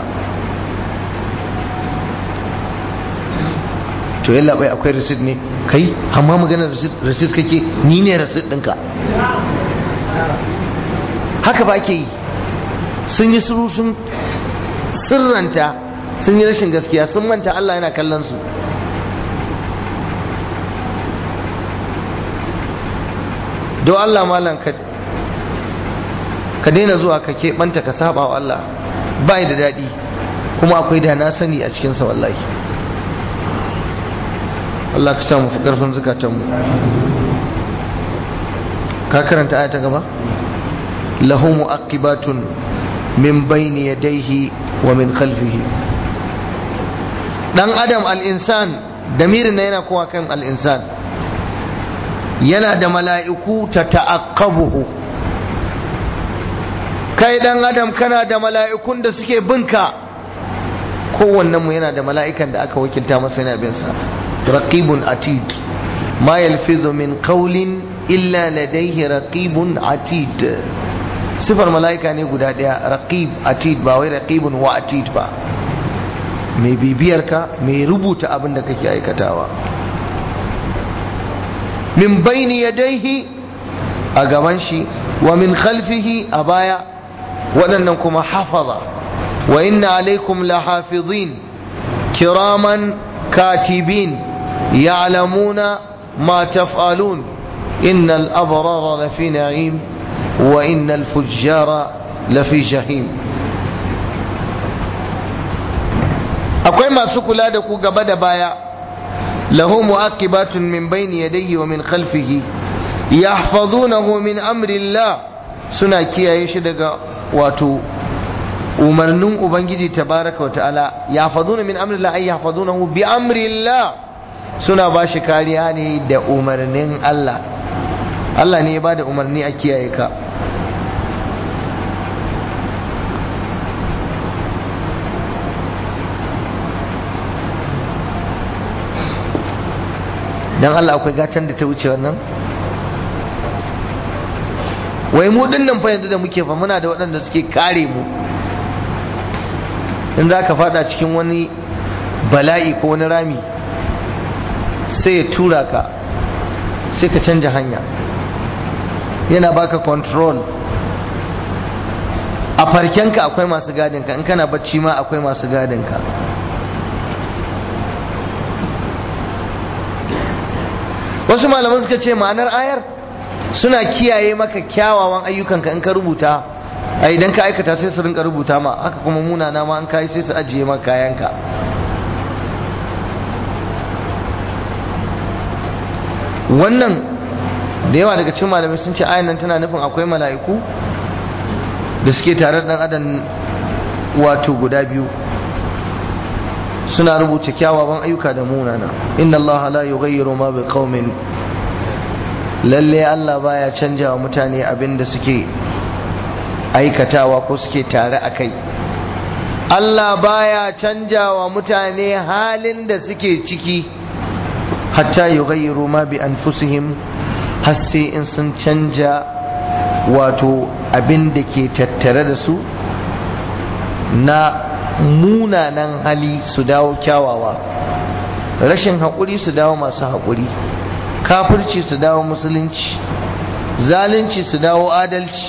to yalla bai akwai receipt ne kai amma maganar receipt kake ni ne receipt ɗinka haka ba ke yi sun yi suru sun sirranta sun yi rashin gaskiya sun manta Allah yana kallon su don Allah malam ka ka daina zuwa ka keɓanta ka saba wa Allah ba da daɗi kuma akwai da na sani a cikinsa wallahi Allah ka samu fi ƙarfin zukatanmu ka karanta aya ta gaba lahu mu'aqibatun min bayni yadayhi wa min khalfihi dan adam al-insan damirin na yana kowa kan al-insan yana da mala'iku ta ta'aqqabuhu kai dan adam kana da mala'ikun da suke binka kowannen mu yana da mala'ikan da aka wakilta masa yana bin sa raqibun atid ma yalfizu min qawlin illa ladayhi raqibun atid sifar mala'ika ne guda daya raqib atid ba wai raqibun wa atid ba mai bibiyar ka mai rubuta abin da kake aikatawa min baini yadaihi a gaban shi wa min khalfihi a baya waɗannan kuma hafaza wa inna alaikum lahafizin kiraman katibin ya'lamuna ma taf'alun innal abrara lafi na'im wa innal fujjara lafi jahim akwai masu kula da ku gaba da baya له مؤقبات من بين يديه ومن خلفه يحفظونه من أمر الله سنة كيا يشدق واتو umarnin ubangiji tabaraka wa ta'ala ya faduna min amrillah ay yahfazunahu bi amrillah suna ba shi kariya ne da umarnin Allah Allah ne ya bada umarni a kiyaye ka dan Allah akwai gatan da ta wuce wannan wai mu dinnan fa yanzu da muke fa muna da waɗanda suke kare mu in za ka fada cikin wani bala'i ko wani rami sai ya tura ka sai ka canja hanya yana baka control a farkenka akwai masu gadinka in kana bacci ma akwai masu gadinka wasu malaman suka ce ma'anar ayar suna kiyaye maka kyawawan ayyukanka in ka rubuta a idan ka aikata sai su rinka rubuta ma haka kuma munana ma an kai sai su ajiye maka kayanka wannan da yawa daga cikin malamai sun ce ayan nan tana nufin akwai mala'iku da suke tare da dan adam wato guda biyu suna rubuta kyawawan ayyuka da munana inna Allah la yughayyiru ma bi qaumin lalle Allah baya canja wa mutane abin da suke aikatawa ko suke tare a kai Allah baya canja wa mutane halin da suke ciki hatta yughayyiru ma bi anfusihim har sai in sun canja wato abin da ke tattare da su na munanan hali su dawo kyawawa rashin haƙuri su dawo masu haƙuri kafirci su dawo musulunci zalunci su dawo adalci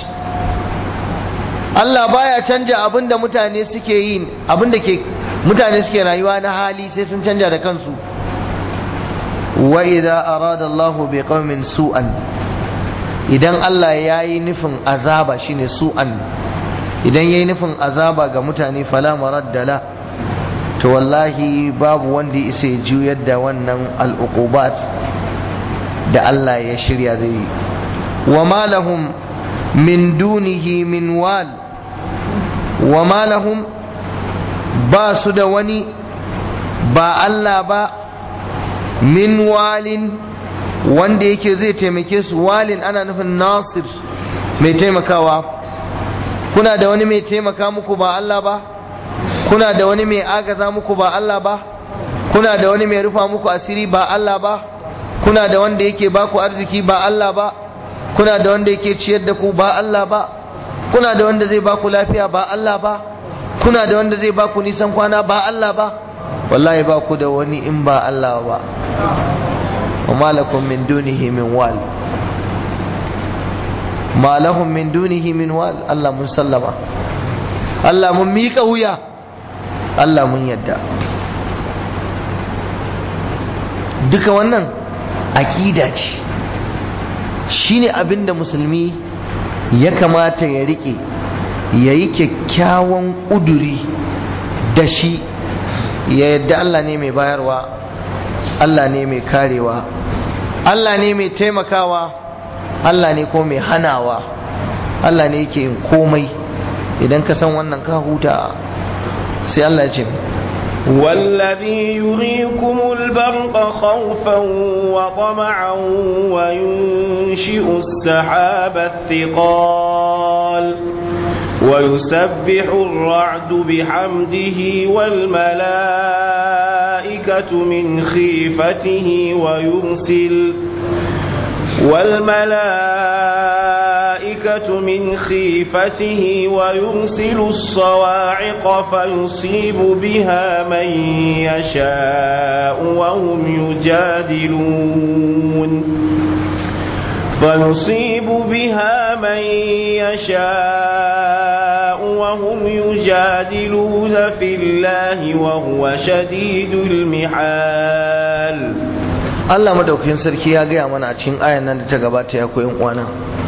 Allah baya canja abin da mutane suke yi abin da ke mutane suke rayuwa na hali sai sun canja da kansu wa idza arada Allahu bi qaumin su'an idan Allah ya yi nufin azaba shine su'an idan ya yi nufin azaba ga mutane fala maraddala to wallahi babu wanda isa ya juyar da wannan al'uqubat da Allah ya shirya zai yi wa ma lahum min dunihi min wal wa ma lahum ba su da wani ba Allah ba min walin wanda yake zai taimake su walin ana nufin nasir mai taimakawa kuna da wani mai taimaka muku ba Allah ba kuna da wani mai agaza muku ba Allah ba kuna da wani mai rufa muku asiri ba Allah ba kuna da wanda yake baku arziki ba Allah ba kuna da wanda yake ciyar da ku ba Allah ba kuna da wanda zai baku lafiya ba Allah ba kuna da wanda zai baku nisan kwana ba Allah ba wallahi ba ku da wani in ba Allah ba wa malakum min dunihi min wal ma lahum min dunihi min wal Allah mun sallama Allah mun miƙa wuya Allah mun yadda duka wannan aƙida ce shine abinda musulmi ya kamata ya rike ya yi kyakkyawan ƙuduri da shi ya yadda Allah ne mai bayarwa Allah ne mai karewa Allah ne mai taimakawa Allah ne ko mai hanawa Allah ne yake yin komai idan ka san wannan ka huta sai Allah ya ce والذي يريكم البرق خوفا وطمعا وينشئ السحاب الثقال ويسبح الرعد بحمده والملائكة من خيفته ويرسل والملائكة من خيفته ويرسل الصواعق فيصيب بها من يشاء وهم يجادلون فيصيب بها من يشاء وهم يجادلون في الله وهو شديد المحال Allah madaukakin sarki ya gaya mana a cikin ayan nan da ta gabata ya koyin uwana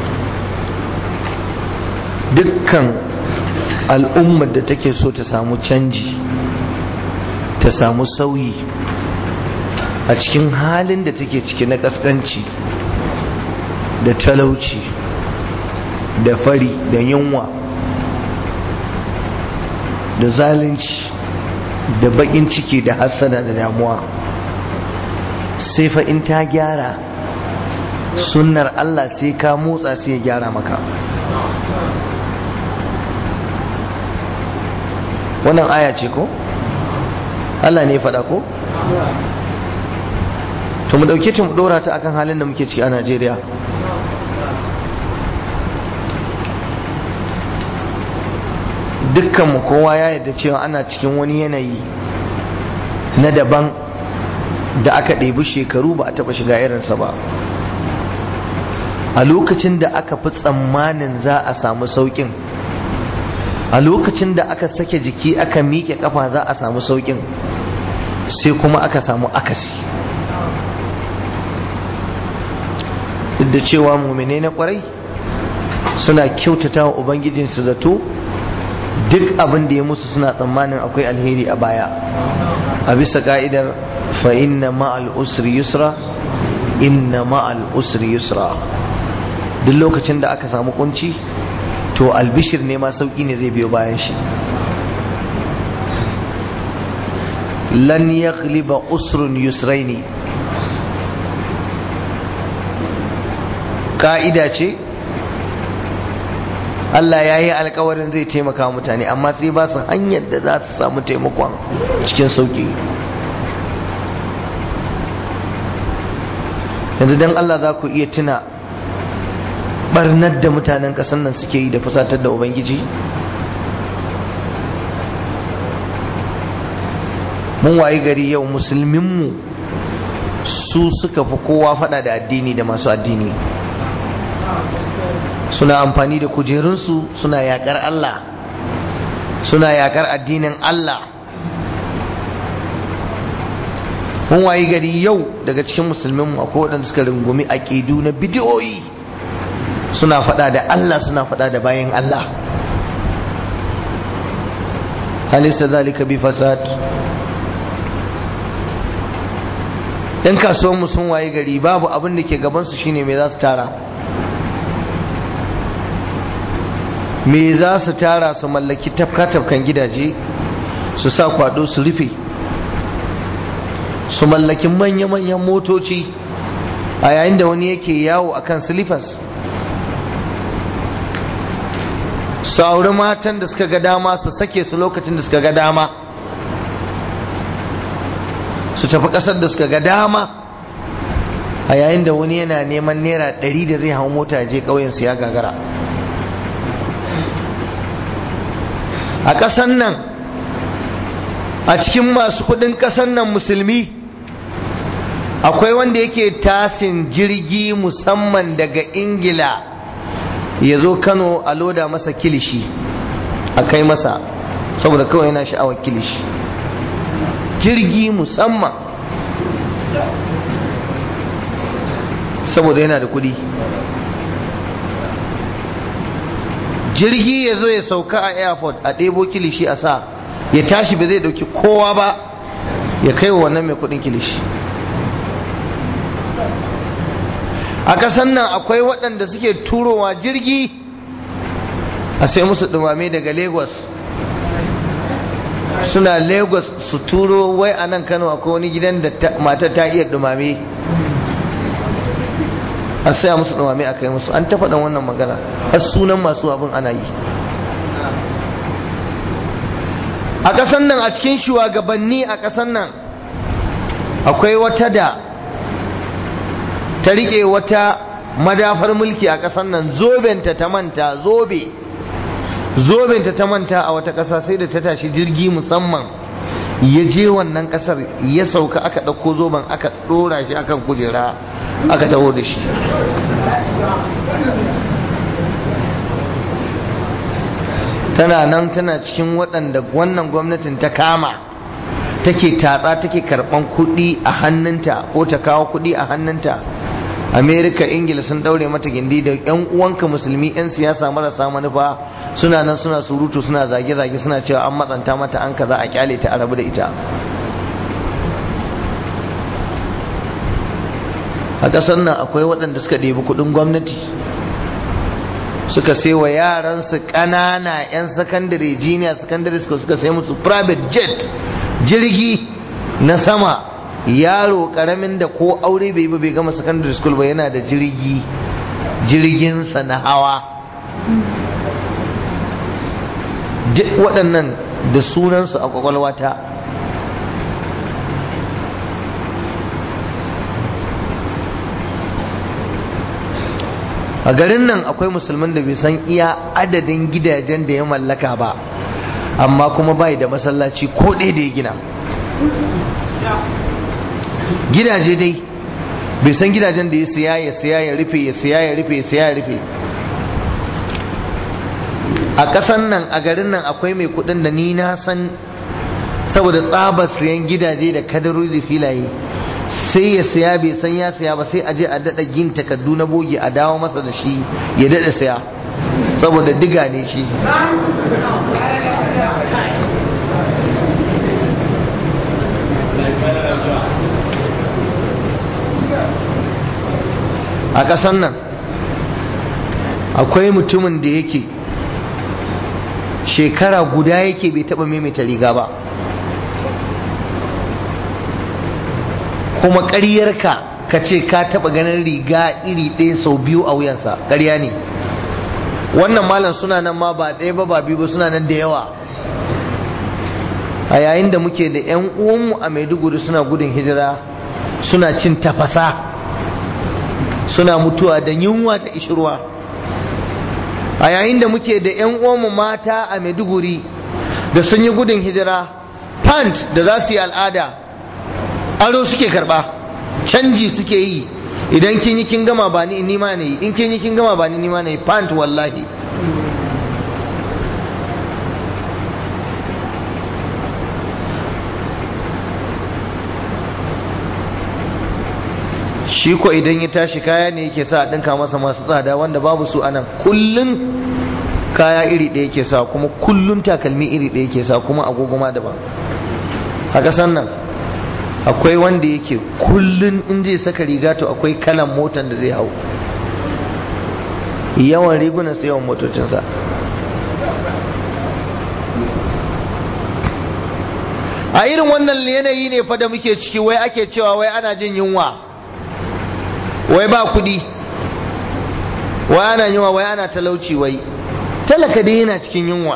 dukkan al'ummar da take so ta samu canji ta samu sauyi a cikin halin da take ciki na kaskanci da talauci da fari da yunwa da zalunci da bakin ciki da hassada da damuwa sai fa in ta gyara sunnar Allah sai ka motsa sai ya gyara maka wannan aya ce ko Allah ne faɗa ko to mu ɗauke ta mu ɗora ta akan halin da muke ciki a Najeriya dukkanmu kowa ya yarda cewa ana cikin wani yanayi na daban da aka ɗebi shekaru ba a taɓa shiga irinsa ba a lokacin da aka fi tsammanin za a samu sauƙin a lokacin da aka sake jiki aka miƙe ƙafa za a samu sauƙin sai kuma aka samu akasi duk da cewa mumine na ƙwarai suna kyautata wa ubangijinsu zato duk abin da ya musu suna tsammanin akwai alheri a baya a bisa ka'idar fa inna ma'al usri yusra inna ma'al usri yusra duk lokacin da aka samu kunci to albishir ne ma sauki ne zai biyo bayan shi lan yaghliba usrun yusraini ka'ida ce Allah ya yi alkawarin zai taimaka mutane amma sai ba su hanyar da za su samu taimakon cikin sauki yanzu don Allah za ku iya tuna barnar da mutanen ƙasar nan suke yi da fusatar da Ubangiji mun wayi gari yau musulminmu su suka fi kowa fada da addini da masu addini suna amfani da kujerunsu suna yakar Allah suna yakar addinin Allah mun wayi gari yau daga cikin musulminmu akwai waɗanda suka rungumi aƙidu na bidiyoyi suna fada da Allah suna fada da bayan Allah halisa zalika bi fasad yan kasuwanmu sun waye gari babu abin da ke gabansu shine me za su tara me za su tara su mallaki tafka-tafkan gidaje su sa kwado su rufe su mallaki manya-manyan motoci a yayin da wani yake yawo akan silifas su auri matan da suka ga dama su sake su lokacin da suka ga dama su tafi ƙasar da suka ga dama a yayin da wani yana neman naira ɗari da zai hau mota je ƙauyensu ya gagara a ƙasar nan a cikin masu kuɗin ƙasar nan musulmi akwai wanda yake tasin jirgi musamman daga ingila ya zo kano a loda masa kilishi a kai masa saboda kawai yana sha'awar kilishi jirgi musamman saboda yana da kudi jirgi ya zo ya sauka a airport a ɗebo kilishi a sa ya tashi ba zai ɗauki kowa ba ya kai wa wannan mai kudin kilishi a ƙasan nan akwai waɗanda suke turowa jirgi a sai musu ɗumame daga lagos suna lagos su turo wai a nan kano akwai wani gidan da matar ta iya dumame a saya musu dumame a kai musu an tafa dan wannan magana har sunan masu abin ana yi a ƙasan nan a cikin shugabanni a ƙasan nan akwai wata da ta riƙe wata madafar mulki a ƙasan nan zobenta ta manta zobe zobenta ta manta a wata ƙasa sai da ta tashi jirgi musamman ya je wannan ƙasar ya sauka aka ɗauko zoben aka ɗora shi akan kujera aka taho da shi tana nan tana cikin waɗanda wannan gwamnatin ta kama take tatsa take karɓan kuɗi a hannunta ko ta kawo kuɗi a hannunta amerika ingila sun daure mata gindi da yan uwanka musulmi yan siyasa marasa manufa suna nan suna surutu suna zage-zage suna cewa an matsanta mata an kaza a kyale ta a rabu da ita a ƙasar nan akwai waɗanda suka ɗebi kuɗin gwamnati suka sai wa yaransu ƙanana 'yan sakandare junior secondary school suka sai musu private jet jirgi na sama yaro karamin da ko aure bai ba bai gama secondary school ba yana da jirgi jirginsa na hawa duk waɗannan da sunansu a kwakwalwata a garin nan akwai musulman da bai san iya adadin gidajen da ya mallaka ba amma kuma bai da masallaci ko ɗaya da ya gina gidaje dai bai san gidajen da ya siya ya siya ya rufe ya siya ya rufe ya siya ya rufe a ƙasan nan a garin nan akwai mai kuɗin da ni na san saboda tsabar siyan gidaje da kadarori da filaye sai ya siya bai san ya siya ba sai a je a daɗa gin takardu na boge a dawo masa da shi ya daɗa siya saboda diga ne shi a ƙasan nan akwai mutumin da yake shekara guda yake bai taɓa maimaita riga ba kuma ƙaryarka ka ce ka taba ganin riga iri ɗaya sau biyu a wuyansa ƙarya ne wannan malam suna nan ma ba ɗaya ba ba biyu ba suna nan da yawa a yayin da muke da 'yan uwanmu a maiduguri suna gudun hijira suna cin tafasa suna mutuwa da yunwa da ishirwa a yayin da muke da 'yan uwanmu mata a maiduguri da sun yi gudun hijira pant da za su yi al'ada aro suke karba canji suke yi idan kin yi kin gama ba ni ni ma ne in kin yi kin gama ba ni ni ma ne pant wallahi shi ko idan ya tashi kaya ne yake sa a ɗinka masa masu tsada wanda babu su anan kullun kaya iri ɗaya yake sa kuma kullun takalmi iri ɗaya yake sa kuma agogoma daban a ƙasan nan akwai wanda yake kullun in zai saka riga to akwai kalan motan da zai hau yawan rigunan sai yawan motocinsa a irin wannan yanayi ne fa da muke ciki wai ake cewa wai ana jin yunwa wai ba kudi wai ana yunwa wai ana talauci wai talaka dai yana cikin yunwa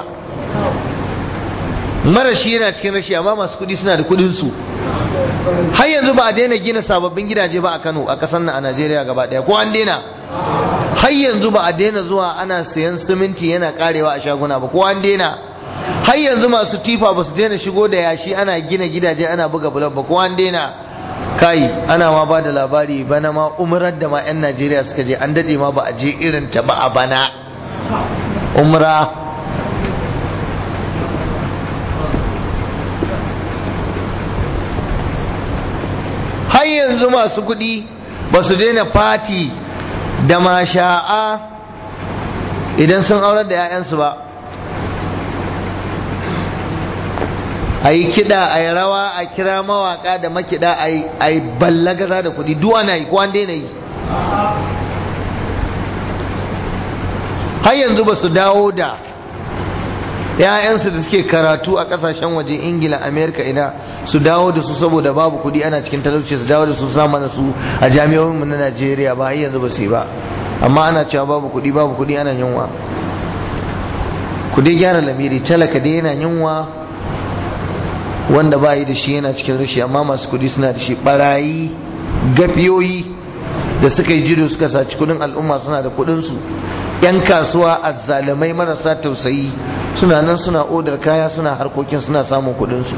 marashi yana cikin rashi amma masu kudi suna da kudin su har yanzu ba a daina gina sababbin gidaje ba a Kano a kasar nan a Najeriya gaba daya ko an daina har yanzu ba a daina zuwa ana sayan siminti yana karewa a shaguna ba ko an daina har yanzu masu tifa ba su daina shigo da yashi ana gina gidaje ana buga bulab ba ko an daina kai ana ma ba da labari bana ma umrar da ma 'yan najeriya suka je an dade ma ba a je irin ta ba a bana umra har yanzu masu kudi ba su daina fati da masha'a idan sun aurar da 'ya'yansu ba a yi kiɗa a yi rawa a kira mawaƙa da makiɗa a yi ballagaza da kuɗi duk ana yi ko an daina yi har yanzu ba su dawo da ‘ya'yansu da suke karatu a ƙasashen waje ingila amerika ina su dawo da su saboda babu kuɗi ana cikin talauci su dawo da su sama da su a jami'o'inmu na najeriya ba har yanzu ba su yi ba amma ana cewa babu kuɗi babu kuɗi ana yunwa ku dai gyara lamiri talaka dai yana yunwa wanda ba yi da shi yana cikin rashi amma masu kudi suna da shi barayi gafiyoyi da suka yi jido suka saci kudin al'umma suna da kudinsu yan kasuwa azzalumai marasa tausayi suna nan suna odar kaya suna harkokin suna samun kudinsu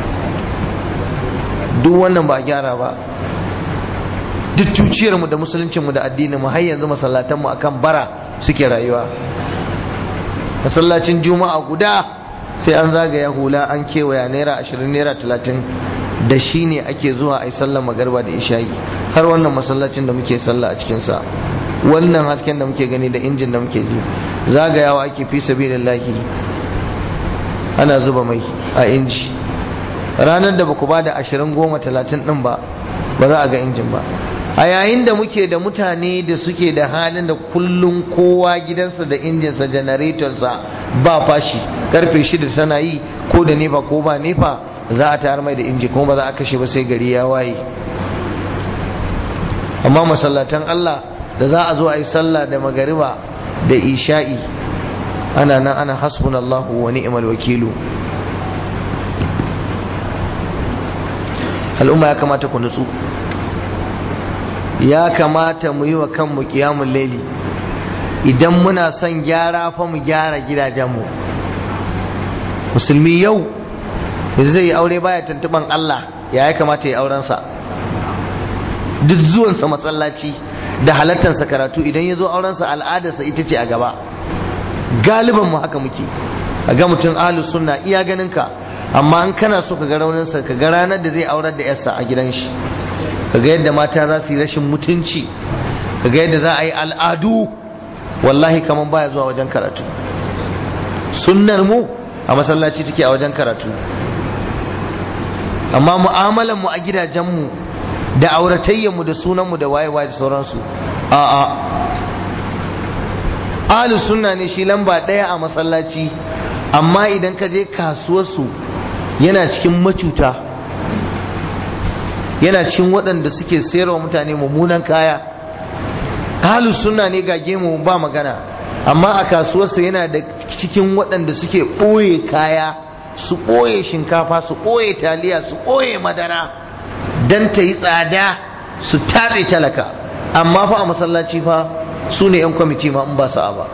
duk wannan ba gyara ba duk tuciyarmu da musuluncinmu da addininmu har yanzu masallatanmu akan bara suke rayuwa masallacin juma'a guda sai an zagaya hula an kewaya naira ashirin naira talatin da shi ne ake zuwa a yi sallar magarba da ishayi har wannan masallacin da muke sallah a cikinsa wannan hasken da muke gani da injin da muke ji zagayawa ake fi sabilillahi ana zuba mai a inji ranar da baku ba da ashirin goma talatin din ba ba za a ga injin ba a yayin da muke da mutane da suke da halin da kullum kowa gidansa da injinsa janaretonsa ba fashi karfe shida tana yi ko da nefa ko ba nefa za a tayar mai da inji kuma ba za a kashe ba sai gari ya waye amma masallatan Allah da za a zo a yi sallah da magariba da isha'i ana nan ana hasbunallahu wa ni'mal wakilu al'umma ya kamata ku nutsu ya kamata mu yi wa kanmu kiyamun laili idan muna son gyara fa mu gyara gidajenmu musulmi yau yanzu zai yi aure baya tuntuban Allah ya ya kamata ya aurensa duk zuwansa masallaci da halattarsa karatu idan ya zo aurensa al'adarsa ita ce a gaba galiban mu haka muke a ga mutum ahlus sunna iya ganin ka amma an kana so ka ga rauninsa ka ga ranar da zai aurar da yarsa a gidan shi ka ga yadda mata za su yi rashin mutunci ka ga yadda za a yi al'adu wallahi kaman baya zuwa wajen karatu sunnar mu a masallaci take a wajen karatu amma mu'amalan mu a gidajen mu da auratayyan mu da sunan mu da waye-waye da sauransu a'a ahlus sunna ne shi lamba ɗaya a masallaci amma idan ka je kasuwarsu yana cikin macuta yana cikin waɗanda suke sayarwa mutane mummunan kaya ahlus sunna ne ga gemu ba magana amma a kasuwarsa yana da cikin waɗanda suke ɓoye kaya su ɓoye shinkafa su ɓoye taliya su ɓoye madara don ta yi tsada su tatse talaka amma fa a masallaci fa su ne 'yan kwamiti ma in ba sa'a ba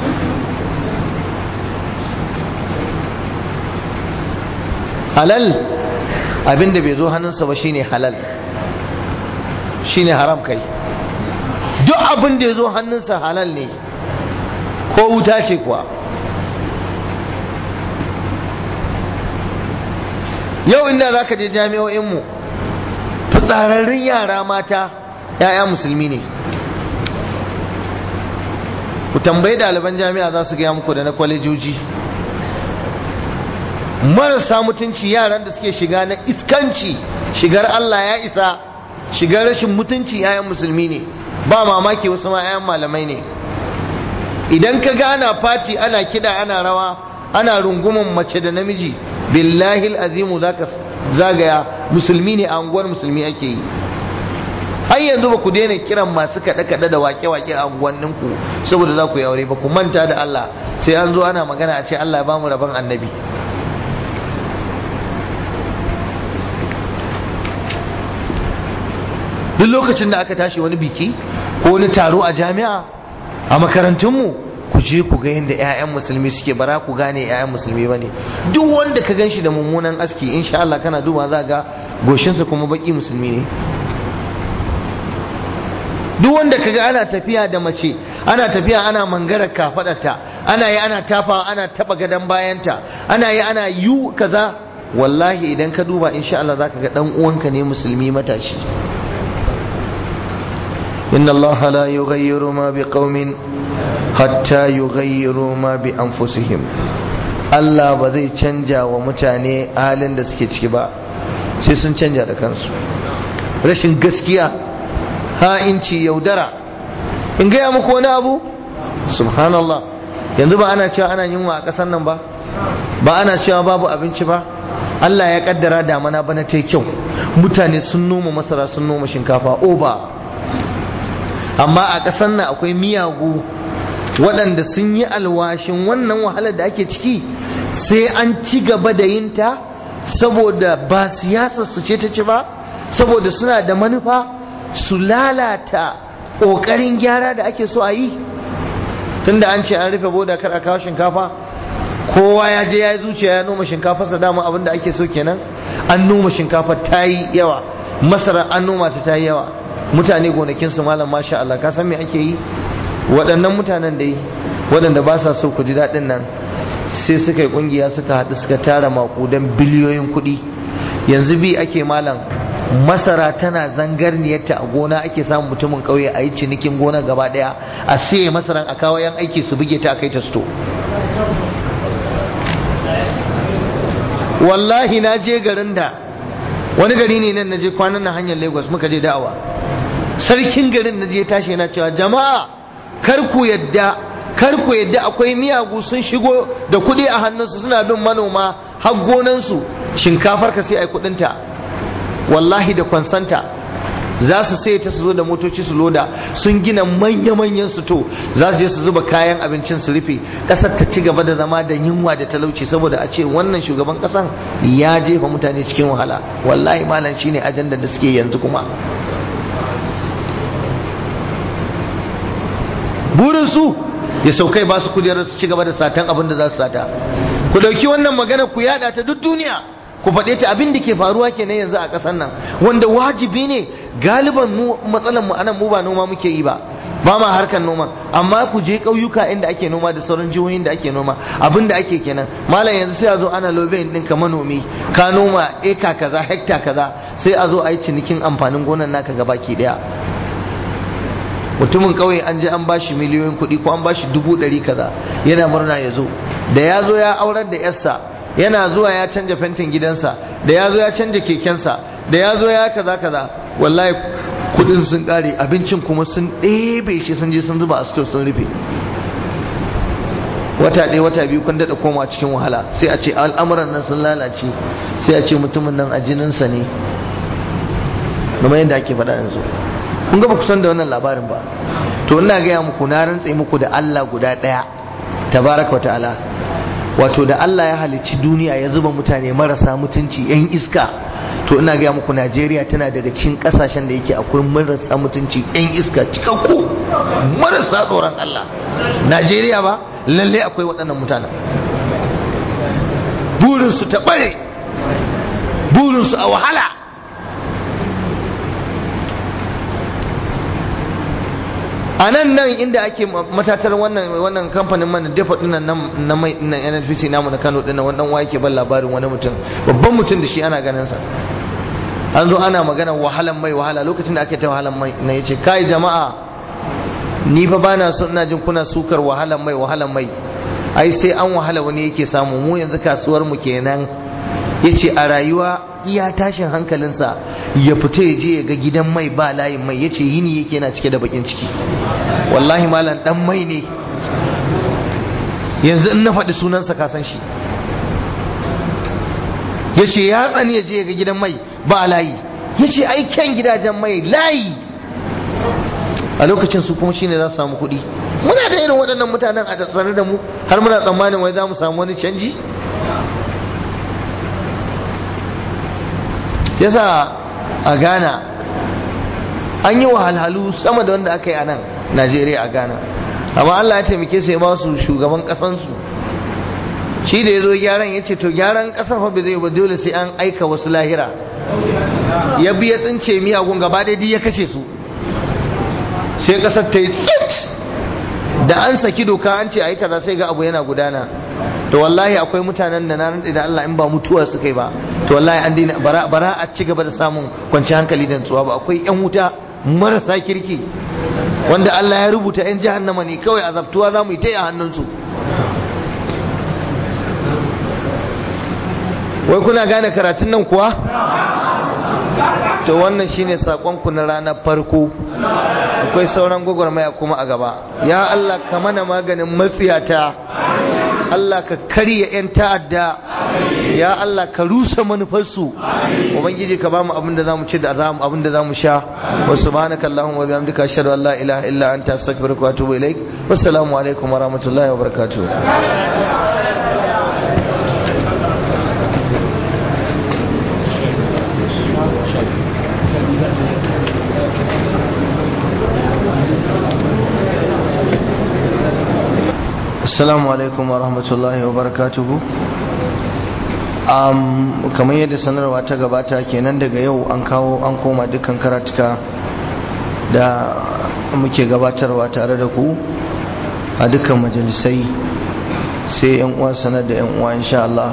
halal abinda bai zo hannunsa ba shine halal shine haram kai duk abin da ya zo hannunsa halal ne ko wuta ce kuwa yau inda za ka je jami'o'inmu fitsararrun yara mata 'ya'ya musulmi ne ku tambayi ɗaliban jami'a za su gaya muku da na kwalejoji marasa mutunci yaran da suke shiga na iskanci shigar Allah ya isa shigar rashin mutunci 'ya'yan musulmi ne ba mamaki wasu ma 'ya'yan malamai ne idan ka ga ana fati ana kida ana rawa ana runguman mace da namiji billahi azimu zaka zagaya musulmi ne a unguwar musulmi ake yi har yanzu ba ku daina kiran masu kaɗe-kaɗe da wake-wake a unguwanninku saboda za ku yi aure ba ku manta da Allah sai an zo ana magana a ce Allah ya bamu rabon annabi duk lokacin da aka tashi wani biki ko wani taro a jami'a a makarantunmu ku je ku ga yadda 'ya'yan musulmi suke bara ku gane 'ya'yan musulmi ba ne duk wanda ka gan shi da mummunan aski insha Allah kana duba za ga goshinsa kuma baki musulmi ne duk wanda ka ga ana tafiya da mace ana tafiya ana mangara kafadarta ana yi ana tafa ana taba gadon bayanta ana yi ana yu kaza wallahi idan ka duba insha Allah zaka ga dan uwanka ne musulmi matashi inna Allah la yughayyiru ma biqaumin hatta yughayyiru ma bi anfusihim Allah ba zai canja wa mutane halin da suke ciki ba sai sun canja da kansu rashin gaskiya ha'inci yaudara in gaya muku wani abu subhanallah yanzu ba ana cewa ana yunwa a ƙasar nan ba ba ana cewa babu abinci ba Allah ya kaddara damana bana ta kyau mutane sun noma masara sun noma shinkafa oba amma a ƙasar nan akwai miyagu waɗanda sun yi alwashin wannan wahalar da ake ciki sai an ci gaba da yinta saboda ba siyasar su ce ta ci ba saboda suna da manufa su lalata ƙoƙarin gyara da ake so a yi tunda an ce an rufe boda kar a kawo shinkafa kowa ya je ya yi zuciya ya noma shinkafarsa dama abin da ake so kenan an noma shinkafa ta yi yawa masara an noma ta ta yi yawa mutane gonakinsu malam masha Allah ka san me ake yi waɗannan mutanen da yi waɗanda ba sa so ku ji daɗin nan sai suka yi ƙungiya suka haɗu suka tara maƙudan biliyoyin kuɗi yanzu bi ake malam masara tana zangarniyarta a gona ake samun mutumin ƙauye a yi cinikin gona gaba ɗaya a siye masaran a kawo yan aiki su buge ta a kai ta sto wallahi na je garin da wani gari ne nan na je kwanan na hanyar lagos muka je da'awa sarkin garin na je tashi yana cewa jama'a kar ku yadda kar ku yadda akwai miyagu sun shigo da kuɗi a hannunsu suna bin manoma har gonansu shinkafar ka sai ai kuɗinta wallahi da kwansanta za su sai ta su zo da motoci su loda sun gina manya-manyan su to za su je su zuba kayan abincin su rufe ƙasar ta ci gaba da zama da yunwa da talauci saboda a ce wannan shugaban ƙasan ya jefa mutane cikin wahala wallahi malam shine ajandar da suke yanzu kuma burin su ya saukai ba su kujerar su ci gaba da satan abin da za su sata ku dauki wannan magana ku yada ta duk duniya ku faɗe ta abin da ke faruwa kenan yanzu a ƙasar nan wanda wajibi ne galiban mu matsalan mu anan mu ba noma muke yi ba ba ma harkar noma amma ku je ƙauyuka inda ake noma da sauran jihohin da ake noma abin da ake kenan malam yanzu sai a zo ana lobein ɗinka manomi ka noma eka kaza hekta kaza sai a zo a yi cinikin amfanin gonan naka gabaki ɗaya mutumin kauye an je an bashi miliyoyin kuɗi ko an bashi dubu ɗari kaza yana murna ya zo da ya zo ya aurar da yarsa yana zuwa ya canja fentin gidansa da ya zo ya canja kekensa da ya zo ya kaza kaza wallahi kuɗin sun ƙare abincin kuma sun ɗebe shi sun je sun zuba a store sun rufe wata ɗaya wata biyu kun daɗa koma cikin wahala sai a ce al'amuran nan sun lalace sai a ce mutumin nan a jininsa ne kamar yadda ake faɗa yanzu kun ga ba ku san da wannan labarin ba to ina gaya muku na rantse muku da Allah guda ɗaya tabaraka wa ta'ala wato da Allah ya halicci duniya ya zuba mutane marasa mutunci yan iska to ina gaya muku Najeriya tana daga cikin kasashen da yake akwai marasa mutunci yan iska cikakku marasa tsoron Allah Najeriya ba lalle akwai waɗannan mutanen burinsu ta ɓare burinsu a wahala a nan nan inda ake matatar wannan wannan kamfanin man dafa dinnan na mai dinnan NNPC namu na Kano dinnan wannan wa yake ban labarin wani mutum babban mutum da shi ana ganin sa an zo ana magana wahalan mai wahala lokacin da ake ta wahalan mai na yace kai jama'a ni fa bana so ina jin kuna sukar wahalan mai wahalan mai ai sai an wahala wani yake samu mu yanzu kasuwar mu kenan yace a rayuwa iya tashin hankalinsa ya fita ya je ya ga gidan mai ba layin mai yace yini yake yana cike da bakin ciki wallahi malam dan mai ne yanzu in na faɗi sunansa ka san shi yace ya tsani ya je ya ga gidan mai ba layi yace ai kyan gidajen mai layi a lokacin su kuma shine za su samu kuɗi muna da irin waɗannan mutanen a tsare da mu har muna tsammanin wai za mu samu wani canji yasa a ghana an yi wahalhalu sama da wanda aka yi a nan najeriya a ghana amma allah ya taimake su ya ba su shugaban kasansu shi da ya zo gyaran ya ce to gyaran kasar fa bai zai ba dole sai an aika wasu lahira ya bi ya tsince miyagun gaba ɗaya ya kashe su sai kasar ta yi tsit da an saki doka an ce a yi kaza sai ga abu yana gudana to wallahi akwai mutanen da na rantsi da Allah in ba mutuwa suka yi ba to wallahi an daina bara a ci gaba da samun kwanci hankali da nutsuwa ba akwai yan wuta marasa kirki wanda Allah ya rubuta yan jahannama ne kawai azabtuwa za mu yi ta yi a hannunsu wai kuna gane karatun nan kuwa to wannan shine sakonku na ranar farko akwai sauran gwagwarmaya kuma a gaba ya Allah ka mana maganin matsiyata Allah ka karya 'yan ta'adda ya Allah ka rusa manufarsu ubangiji ka bamu abinda zamu ci da zamu abinda zamu sha wa subhanaka allahumma wa bihamdika ashhadu an la ilaha illa anta astaghfiruka wa atubu ilaik wassalamu alaikum wa rahmatullahi wa barakatuh assalamu alaikum wa rahmatullahi wa barakatuhu um, kamar yadda sanarwa ta gabata kenan daga yau an kawo an koma dukkan karatuka da muke gabatarwa tare da ku a dukkan majalisai sai yan uwa sanar da yan uwa insha Allah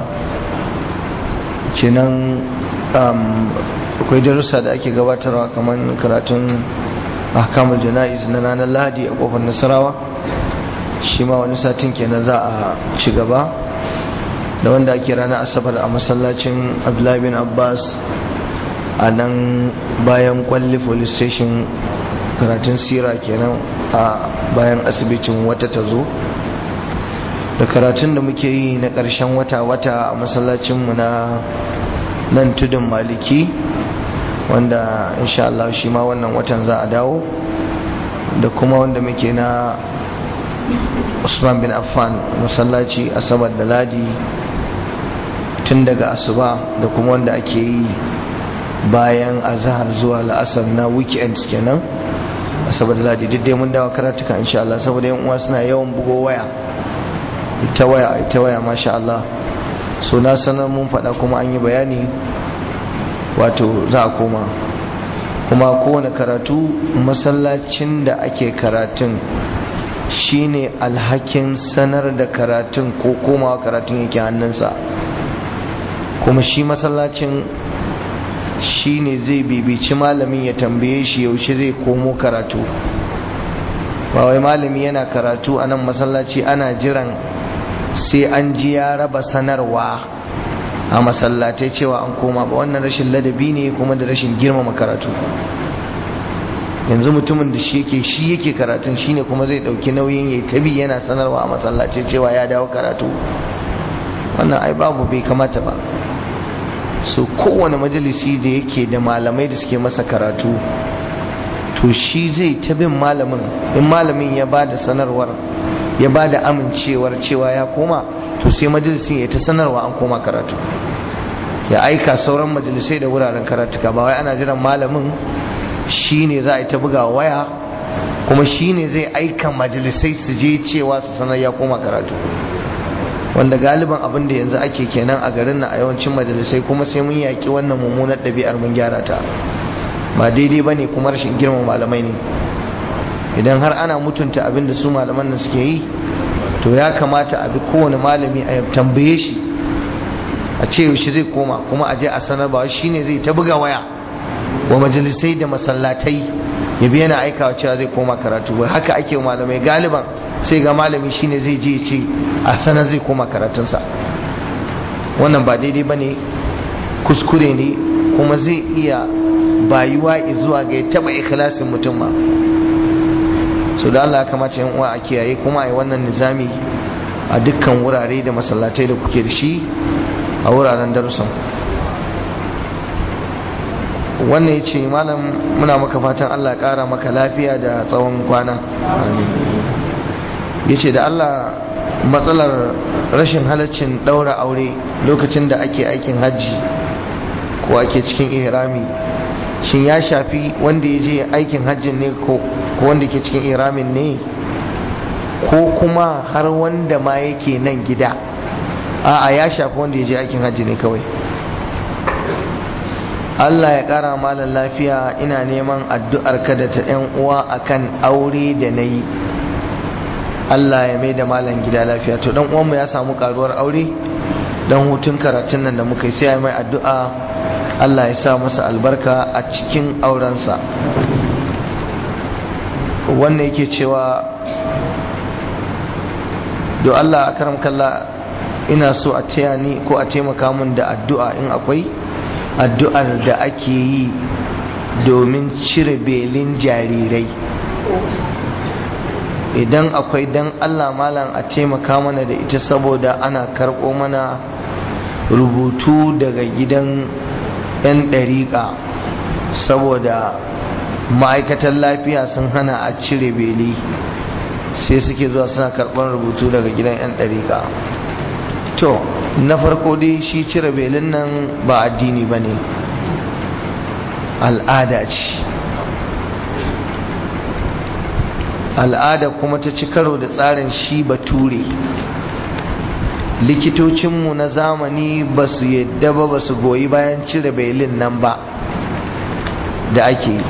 kenan um, akwai darussa da ake gabatarwa kamar karatun ahkamul jana'iz na ranar lahadi a kofar nasarawa shi ma wani satin kenan za a ci gaba da wanda ake ranar asabar a masallacin abdullahi bin abbas a nan bayan kwalli police station karatun sira kenan a bayan asibitin wata ta zo da karatun da muke yi na ƙarshen wata-wata a masallacinmu na nan tudun maliki wanda insha Allah shi ma wannan watan za a dawo da kuma wanda muke na usman bin affan masallaci asabar da ladi tun daga asuba da kuma wanda ake yi bayan azahar zuwa la'asar na weekends kenan asabar da ladi duk dai mun dawo karatuka insha Allah saboda yan uwa suna yawan bugo waya ita waya ita waya masha Allah so na sanar mun faɗa kuma an yi bayani wato za a koma kuma kowane karatu masallacin da ake karatun shine alhakin sanar da karatun ko komawa karatun yake hannunsa kuma shi masallacin shine zai bibici malamin ya tambaye shi yaushe zai komo karatu ba wai malami yana karatu a nan masallaci ana jiran sai an ji ya raba sanarwa a masallatai cewa an koma ba wannan rashin ladabi ne kuma da rashin girmama karatu yanzu mutumin da shi yake shi yake karatun shine kuma zai dauki nauyin yayi tabi yana sanarwa a masallaci cewa ya dawo karatu wannan ai babu bai kamata ba so kowane majalisi da yake da malamai da suke masa karatu to shi zai ta bin malamin in malamin ya ba da sanarwar ya ba da amincewar cewa ya koma to sai majalisin ya ta sanarwa an koma karatu ya aika sauran majalisai da wuraren karatuka ba wai ana jiran malamin shi ne za a yi ta buga waya kuma shi ne zai aika majalisai su je cewa su sanar ya koma karatu wanda galiban abin da yanzu ake kenan a garin na a yawancin majalisai kuma sai mun yaƙi wannan mummunar ɗabi'ar mun gyara ta ba daidai ba ne kuma rashin girman malamai ne idan har ana mutunta abin da su malaman nan suke yi to ya kamata a bi kowane malami a tambaye shi a ce yaushe zai koma kuma a je a sanar ba shi ne zai ta buga waya wa majalisai da masallatai ya biya na aikawa cewa zai koma karatu ba haka ake wa malamai galiban sai ga malami shine zai je ce a sanar zai koma karatunsa wannan ba daidai ba ne kuskure ne kuma zai iya bayuwa zuwa ga ya taba ikhlasin mutum ma so da Allah ya kamata yan uwa a kiyaye kuma a yi wannan nizami a dukkan wurare da masallatai da kuke da shi a wuraren darussan wannan ya ce malam muna maka fatan Allah ƙara maka lafiya da tsawon kwana ya ce da Allah matsalar rashin halaccin ɗaura aure lokacin da ake aikin hajji ko ake cikin ihrami shin ya shafi wanda ya je aikin hajjin ne ko wanda ke cikin ihramin ne ko kuma har wanda ma yake nan gida a'a ya shafi wanda ya je aikin hajji ne kawai Allah ya ƙara malam lafiya ina neman addu'ar ka da ta ‘yan uwa akan aure da na yi Allah ya mai da malam gida lafiya to dan uwanmu ya samu karuwar aure dan hutun karatun nan da muka yi sai ya mai addu'a Allah ya sa masa albarka a cikin aurensa wannan yake cewa do Allah akaram kalla ina so a taya ni ko a taimaka min da addu'a in akwai addu'ar da ake yi domin cire belin jarirai idan akwai dan Allah malam a taimaka mana da ita saboda ana karɓo mana rubutu daga gidan 'yan ɗariƙa saboda ma'aikatan lafiya sun hana a cire beli sai suke zuwa suna karɓar rubutu daga gidan 'yan ɗariƙa to na farko dai shi cire belin nan ba addini ba ne al'ada ce al'ada kuma ta ci karo da tsarin shi bature likitocinmu na zamani ba su yadda ba ba su goyi bayan cire belin nan ba da ake yi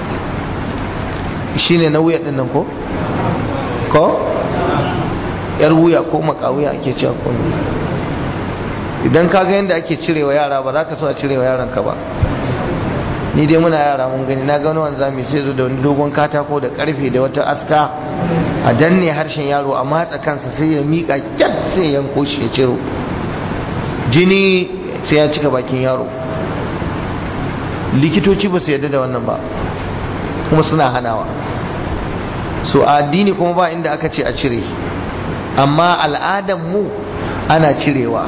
shi ne na wuya ɗin nan ko? ko? yar wuya ko makawuya ake cewa ko idan ka ga yadda ake cirewa yara ba za ka so a cirewa yaranka ba ni dai muna yara mun gani na gano wani zami sai zo da wani dogon katako da karfe da wata aska a danne harshen yaro a matsa kansa sai ya mika kyat sai ya yanko shi ya ciro jini sai ya cika bakin yaro likitoci ba su yarda da wannan ba kuma suna hanawa so a addini kuma ba inda aka ce a cire amma al'adan mu ana cirewa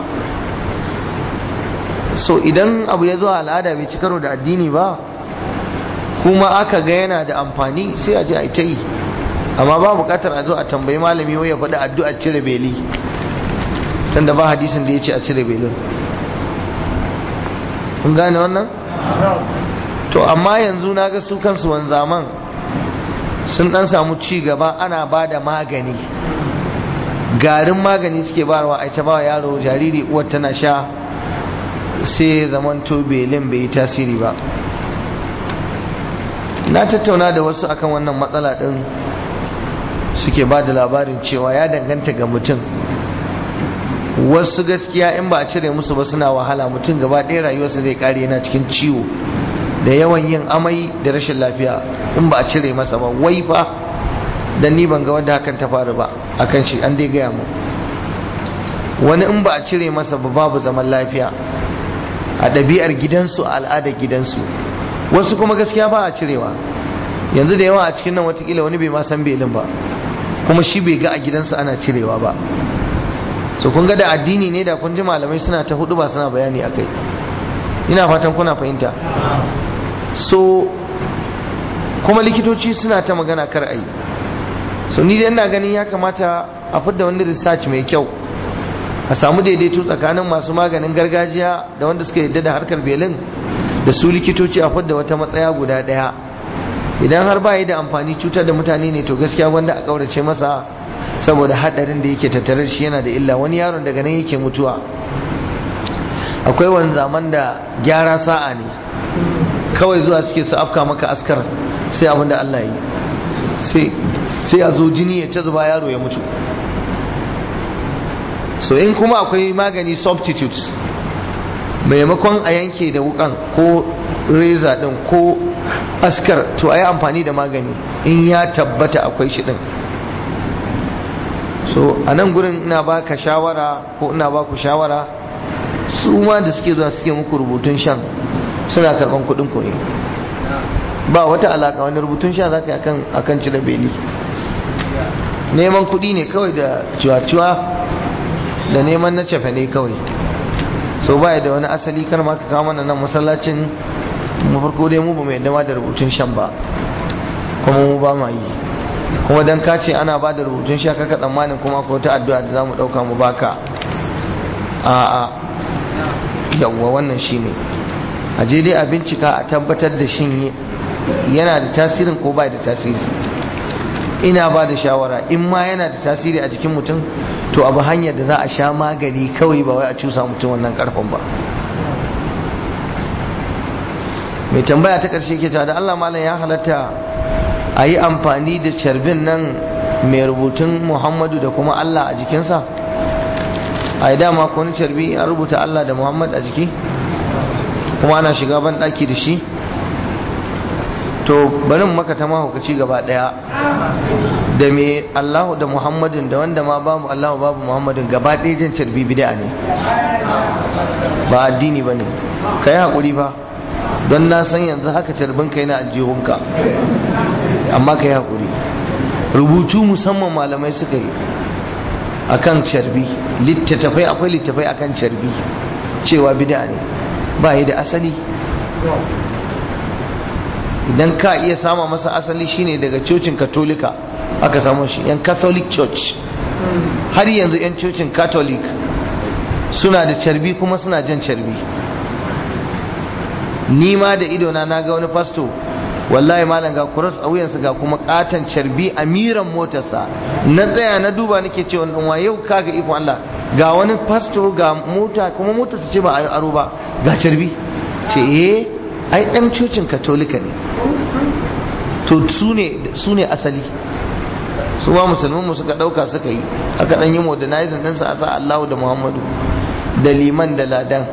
so idan abu ya zo al'ada bai ci karo da addini ba kuma aka ga yana da amfani sai a je a ta yi amma ba bukatar a zo a tambayi malami wai ya faɗi addu'a cire beli tunda ba hadisin da ya ce a cire belin kun gane wannan to amma yanzu na ga su kansu wanzaman sun dan samu ci gaba ana ba da magani garin magani suke barwa a ta ba yaro jariri uwar tana sha sai zamanto belin bai yi tasiri ba na tattauna da wasu akan wannan matsala din suke ba da labarin cewa ya danganta ga mutum wasu gaskiya in ba a cire musu ba suna wahala mutum gaba ɗaya rayuwarsa zai kare yana cikin ciwo da yawan yin amai da rashin lafiya in ba a cire masa ba wai fa dan ni ban ga wanda hakan ta faru ba akan shi an dai gaya mu wani in ba a cire masa ba babu zaman lafiya a ɗabi'ar gidansu a al'adar gidansu wasu kuma gaskiya ba a cirewa yanzu da yawa a cikin nan watakila wani bai ma san belin ba kuma shi bai ga a gidansu ana cirewa ba so kun ga da addini ne da kun ji malamai suna ta hudu ba suna bayani a kai ina fatan kuna fahimta so kuma likitoci suna ta magana kar a yi so ni dai ina ganin ya kamata a fidda wani research mai kyau a samu daidaito tsakanin masu maganin gargajiya da wanda suka yadda da harkar belin da su likitoci a fidda wata matsaya guda daya idan har ba da amfani cutar da mutane ne to gaskiya wanda a kaurace masa saboda hadarin da yake tattare shi yana da illa wani yaron daga nan yake mutuwa akwai wani zaman da gyara sa'a ne kawai zuwa suke su afka maka askar sai abin da Allah yi sai a zo jini ya ta zuba yaro ya mutu so in kuma akwai magani substitutes maimakon a yanke da wukan ko reza din ko askar to a yi amfani da magani in ya tabbata akwai shi din so a nan gurin ina baka shawara ko ina baku shawara su ma da suke zuwa suke muku rubutun shan suna karban kudin ku ne ba wata alaka wani rubutun sha za ka yi akan cire beli neman kudi ne kawai da ciwa-ciwa da neman na cefe ne kawai so ba da wani asali kar ma ka kama nan masallacin mu farko dai mu ba mai dama da rubutun shan ba kuma mu ba ma yi kuma dan ka ce ana ba da rubutun sha kaka tsammanin kuma ko ta addu'a da zamu dauka mu baka a a yawwa wannan shine a je dai a bincika a tabbatar da shin yana da tasirin ko ba da tasiri ina ba da shawara in ma yana da tasiri a jikin mutum to abu hanyar da za a sha magani kawai ba wai a cusa mutum wannan karfin ba mai tambaya ta ƙarshe ke da Allah malam ya halatta a yi amfani da carbin nan mai rubutun Muhammadu da kuma Allah a jikinsa a yi dama wani carbi an rubuta Allah da Muhammad a jiki kuma ana shiga ban ɗaki da shi to barin maka ta mahaukaci gaba daya da me Allahu da Muhammadin da wanda ma babu Allahu babu Muhammadin gaba ɗaya jan carbi bid'a ne ba addini ba ne ka yi haƙuri fa don na san yanzu haka carbin ka yana aljihunka amma ka yi haƙuri rubutu musamman malamai suka yi akan carbi littattafai akwai littattafai akan carbi cewa bid'a ne ba yi da asali idan ka iya sama masa asali shine daga cocin katolika aka samu shi yan catholic church har yanzu yan cocin catholic suna da carbi kuma suna jan carbi ni ma da idona na ga wani fasto wallahi malam ga kuras a wuyansa ga kuma katon carbi a miran motarsa na tsaya na duba nake ce wannan wa yau kaga iko Allah ga wani fasto ga mota kuma motarsa ce ba a aro ba ga carbi ce eh ai dan cocin katolika ne to su ne asali su ma musulman suka dauka suka yi aka dan yi modernizing din sa asa Allahu da Muhammadu da liman da ladan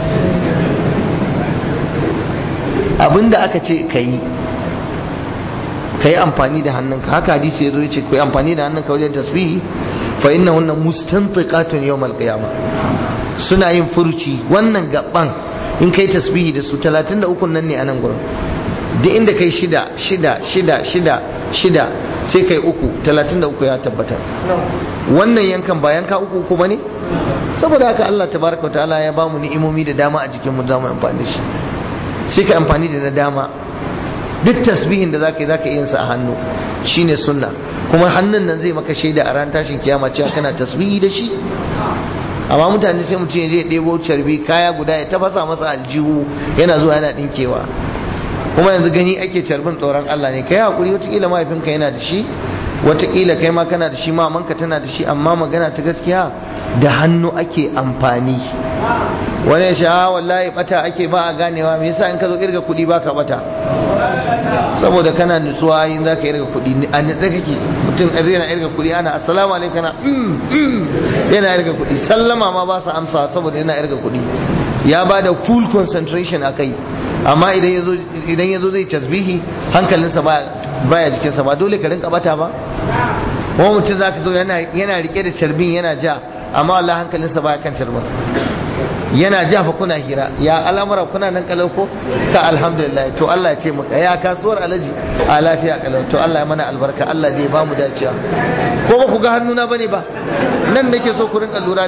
abinda aka ce kai kai amfani da hannunka haka hadisi yazo yace kai amfani da hannunka wajen tasbihi fa innahunna mustantiqatun yawmal qiyamah suna yin furuci wannan gaban in kai tasbihi da su 33 nan ne a nan gurin duk inda kai shida shida shida shida shida sai kai uku 33 ya tabbatar wannan yankan ba yanka uku uku bane saboda haka Allah tabaraka ta'ala ya bamu ni'imomi da dama a jikin mu za mu amfani da shi sai ka amfani da na dama duk tasbihin da zaka yi zaka iya sa a hannu shine sunna kuma hannun nan zai maka shaida a ran tashin kiyama cewa kana tasbihi da shi amma mutane sai mutum ya je ɗebo carbi kaya guda ya tafasa masa aljihu yana zuwa yana ɗinkewa kuma yanzu gani ake carbin tsoron Allah ne kai hakuri watakila mahaifinka yana da shi watakila kai ma kana da shi mamanka tana da shi amma magana ta gaskiya da hannu ake amfani wani ya sha wallahi bata ake ba a ganewa me yasa in ka zo irga kuɗi baka bata saboda kana nutsuwa yin za ka irga kuɗi a nutsa kake mutum zai yana irga kuɗi ana assalamu alaikum yana yana irga kuɗi sallama ma ba sa amsa saboda yana irga kuɗi ya ba da full concentration a kai amma idan ya zo zai tasbihi hankalinsa baya jikinsa ba dole ka rinka bata ba kuma mutum za ka zo yana rike da carbin yana ja amma Allah hankalinsa baya kan carbin yana ja fa kuna hira ya al'amura kuna nan kalau ko ka alhamdulillah to Allah ya ce maka ya kasuwar alaji a lafiya kalau to Allah ya mana albarka Allah zai ba mu dacewa ko ba ku ga hannuna bane ba nan nake so ku rinka lura da shi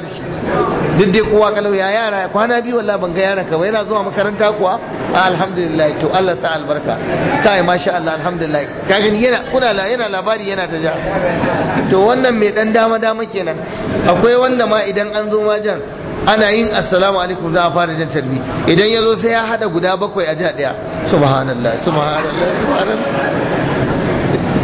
duk dai kowa kalau ya yara kwana biyu wallahi ban ga yaran ka ba yana zuwa makaranta kuwa alhamdulillah to Allah sa albarka kai masha Allah alhamdulillah ka gani yana kuna la yana labari yana ta ja to wannan mai dan dama dama kenan akwai wanda ma idan an zo majan ana yin assalamu alaikum za a fara jan tarbi idan ya zo sai ya hada guda bakwai a jiha daya subhanallah subhanallah subhanallah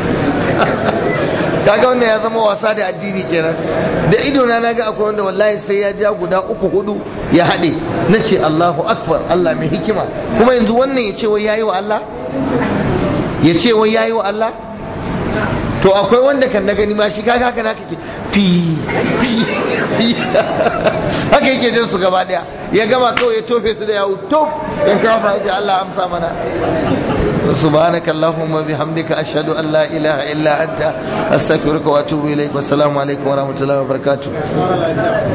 kaga wannan ya zama wasa da addini kenan da ido na naga akwai wanda wallahi sai ya ja guda uku hudu ya haɗe na ce Allahu akbar Allah mai hikima kuma yanzu wannan ya ce wai yayi wa Allah ya ce wai yayi wa Allah to akwai wanda kan na gani ma shi kaga haka naka ke fi fi fi haka yake jin su gaba daya ya gama kawai ya tofe su da yawo tof ya shafa ya ce Allah amsa mana سبحانك اللهم وبحمدك أشهد أن لا إله إلا أنت أستغفرك وأتوب إليك والسلام عليكم ورحمة الله وبركاته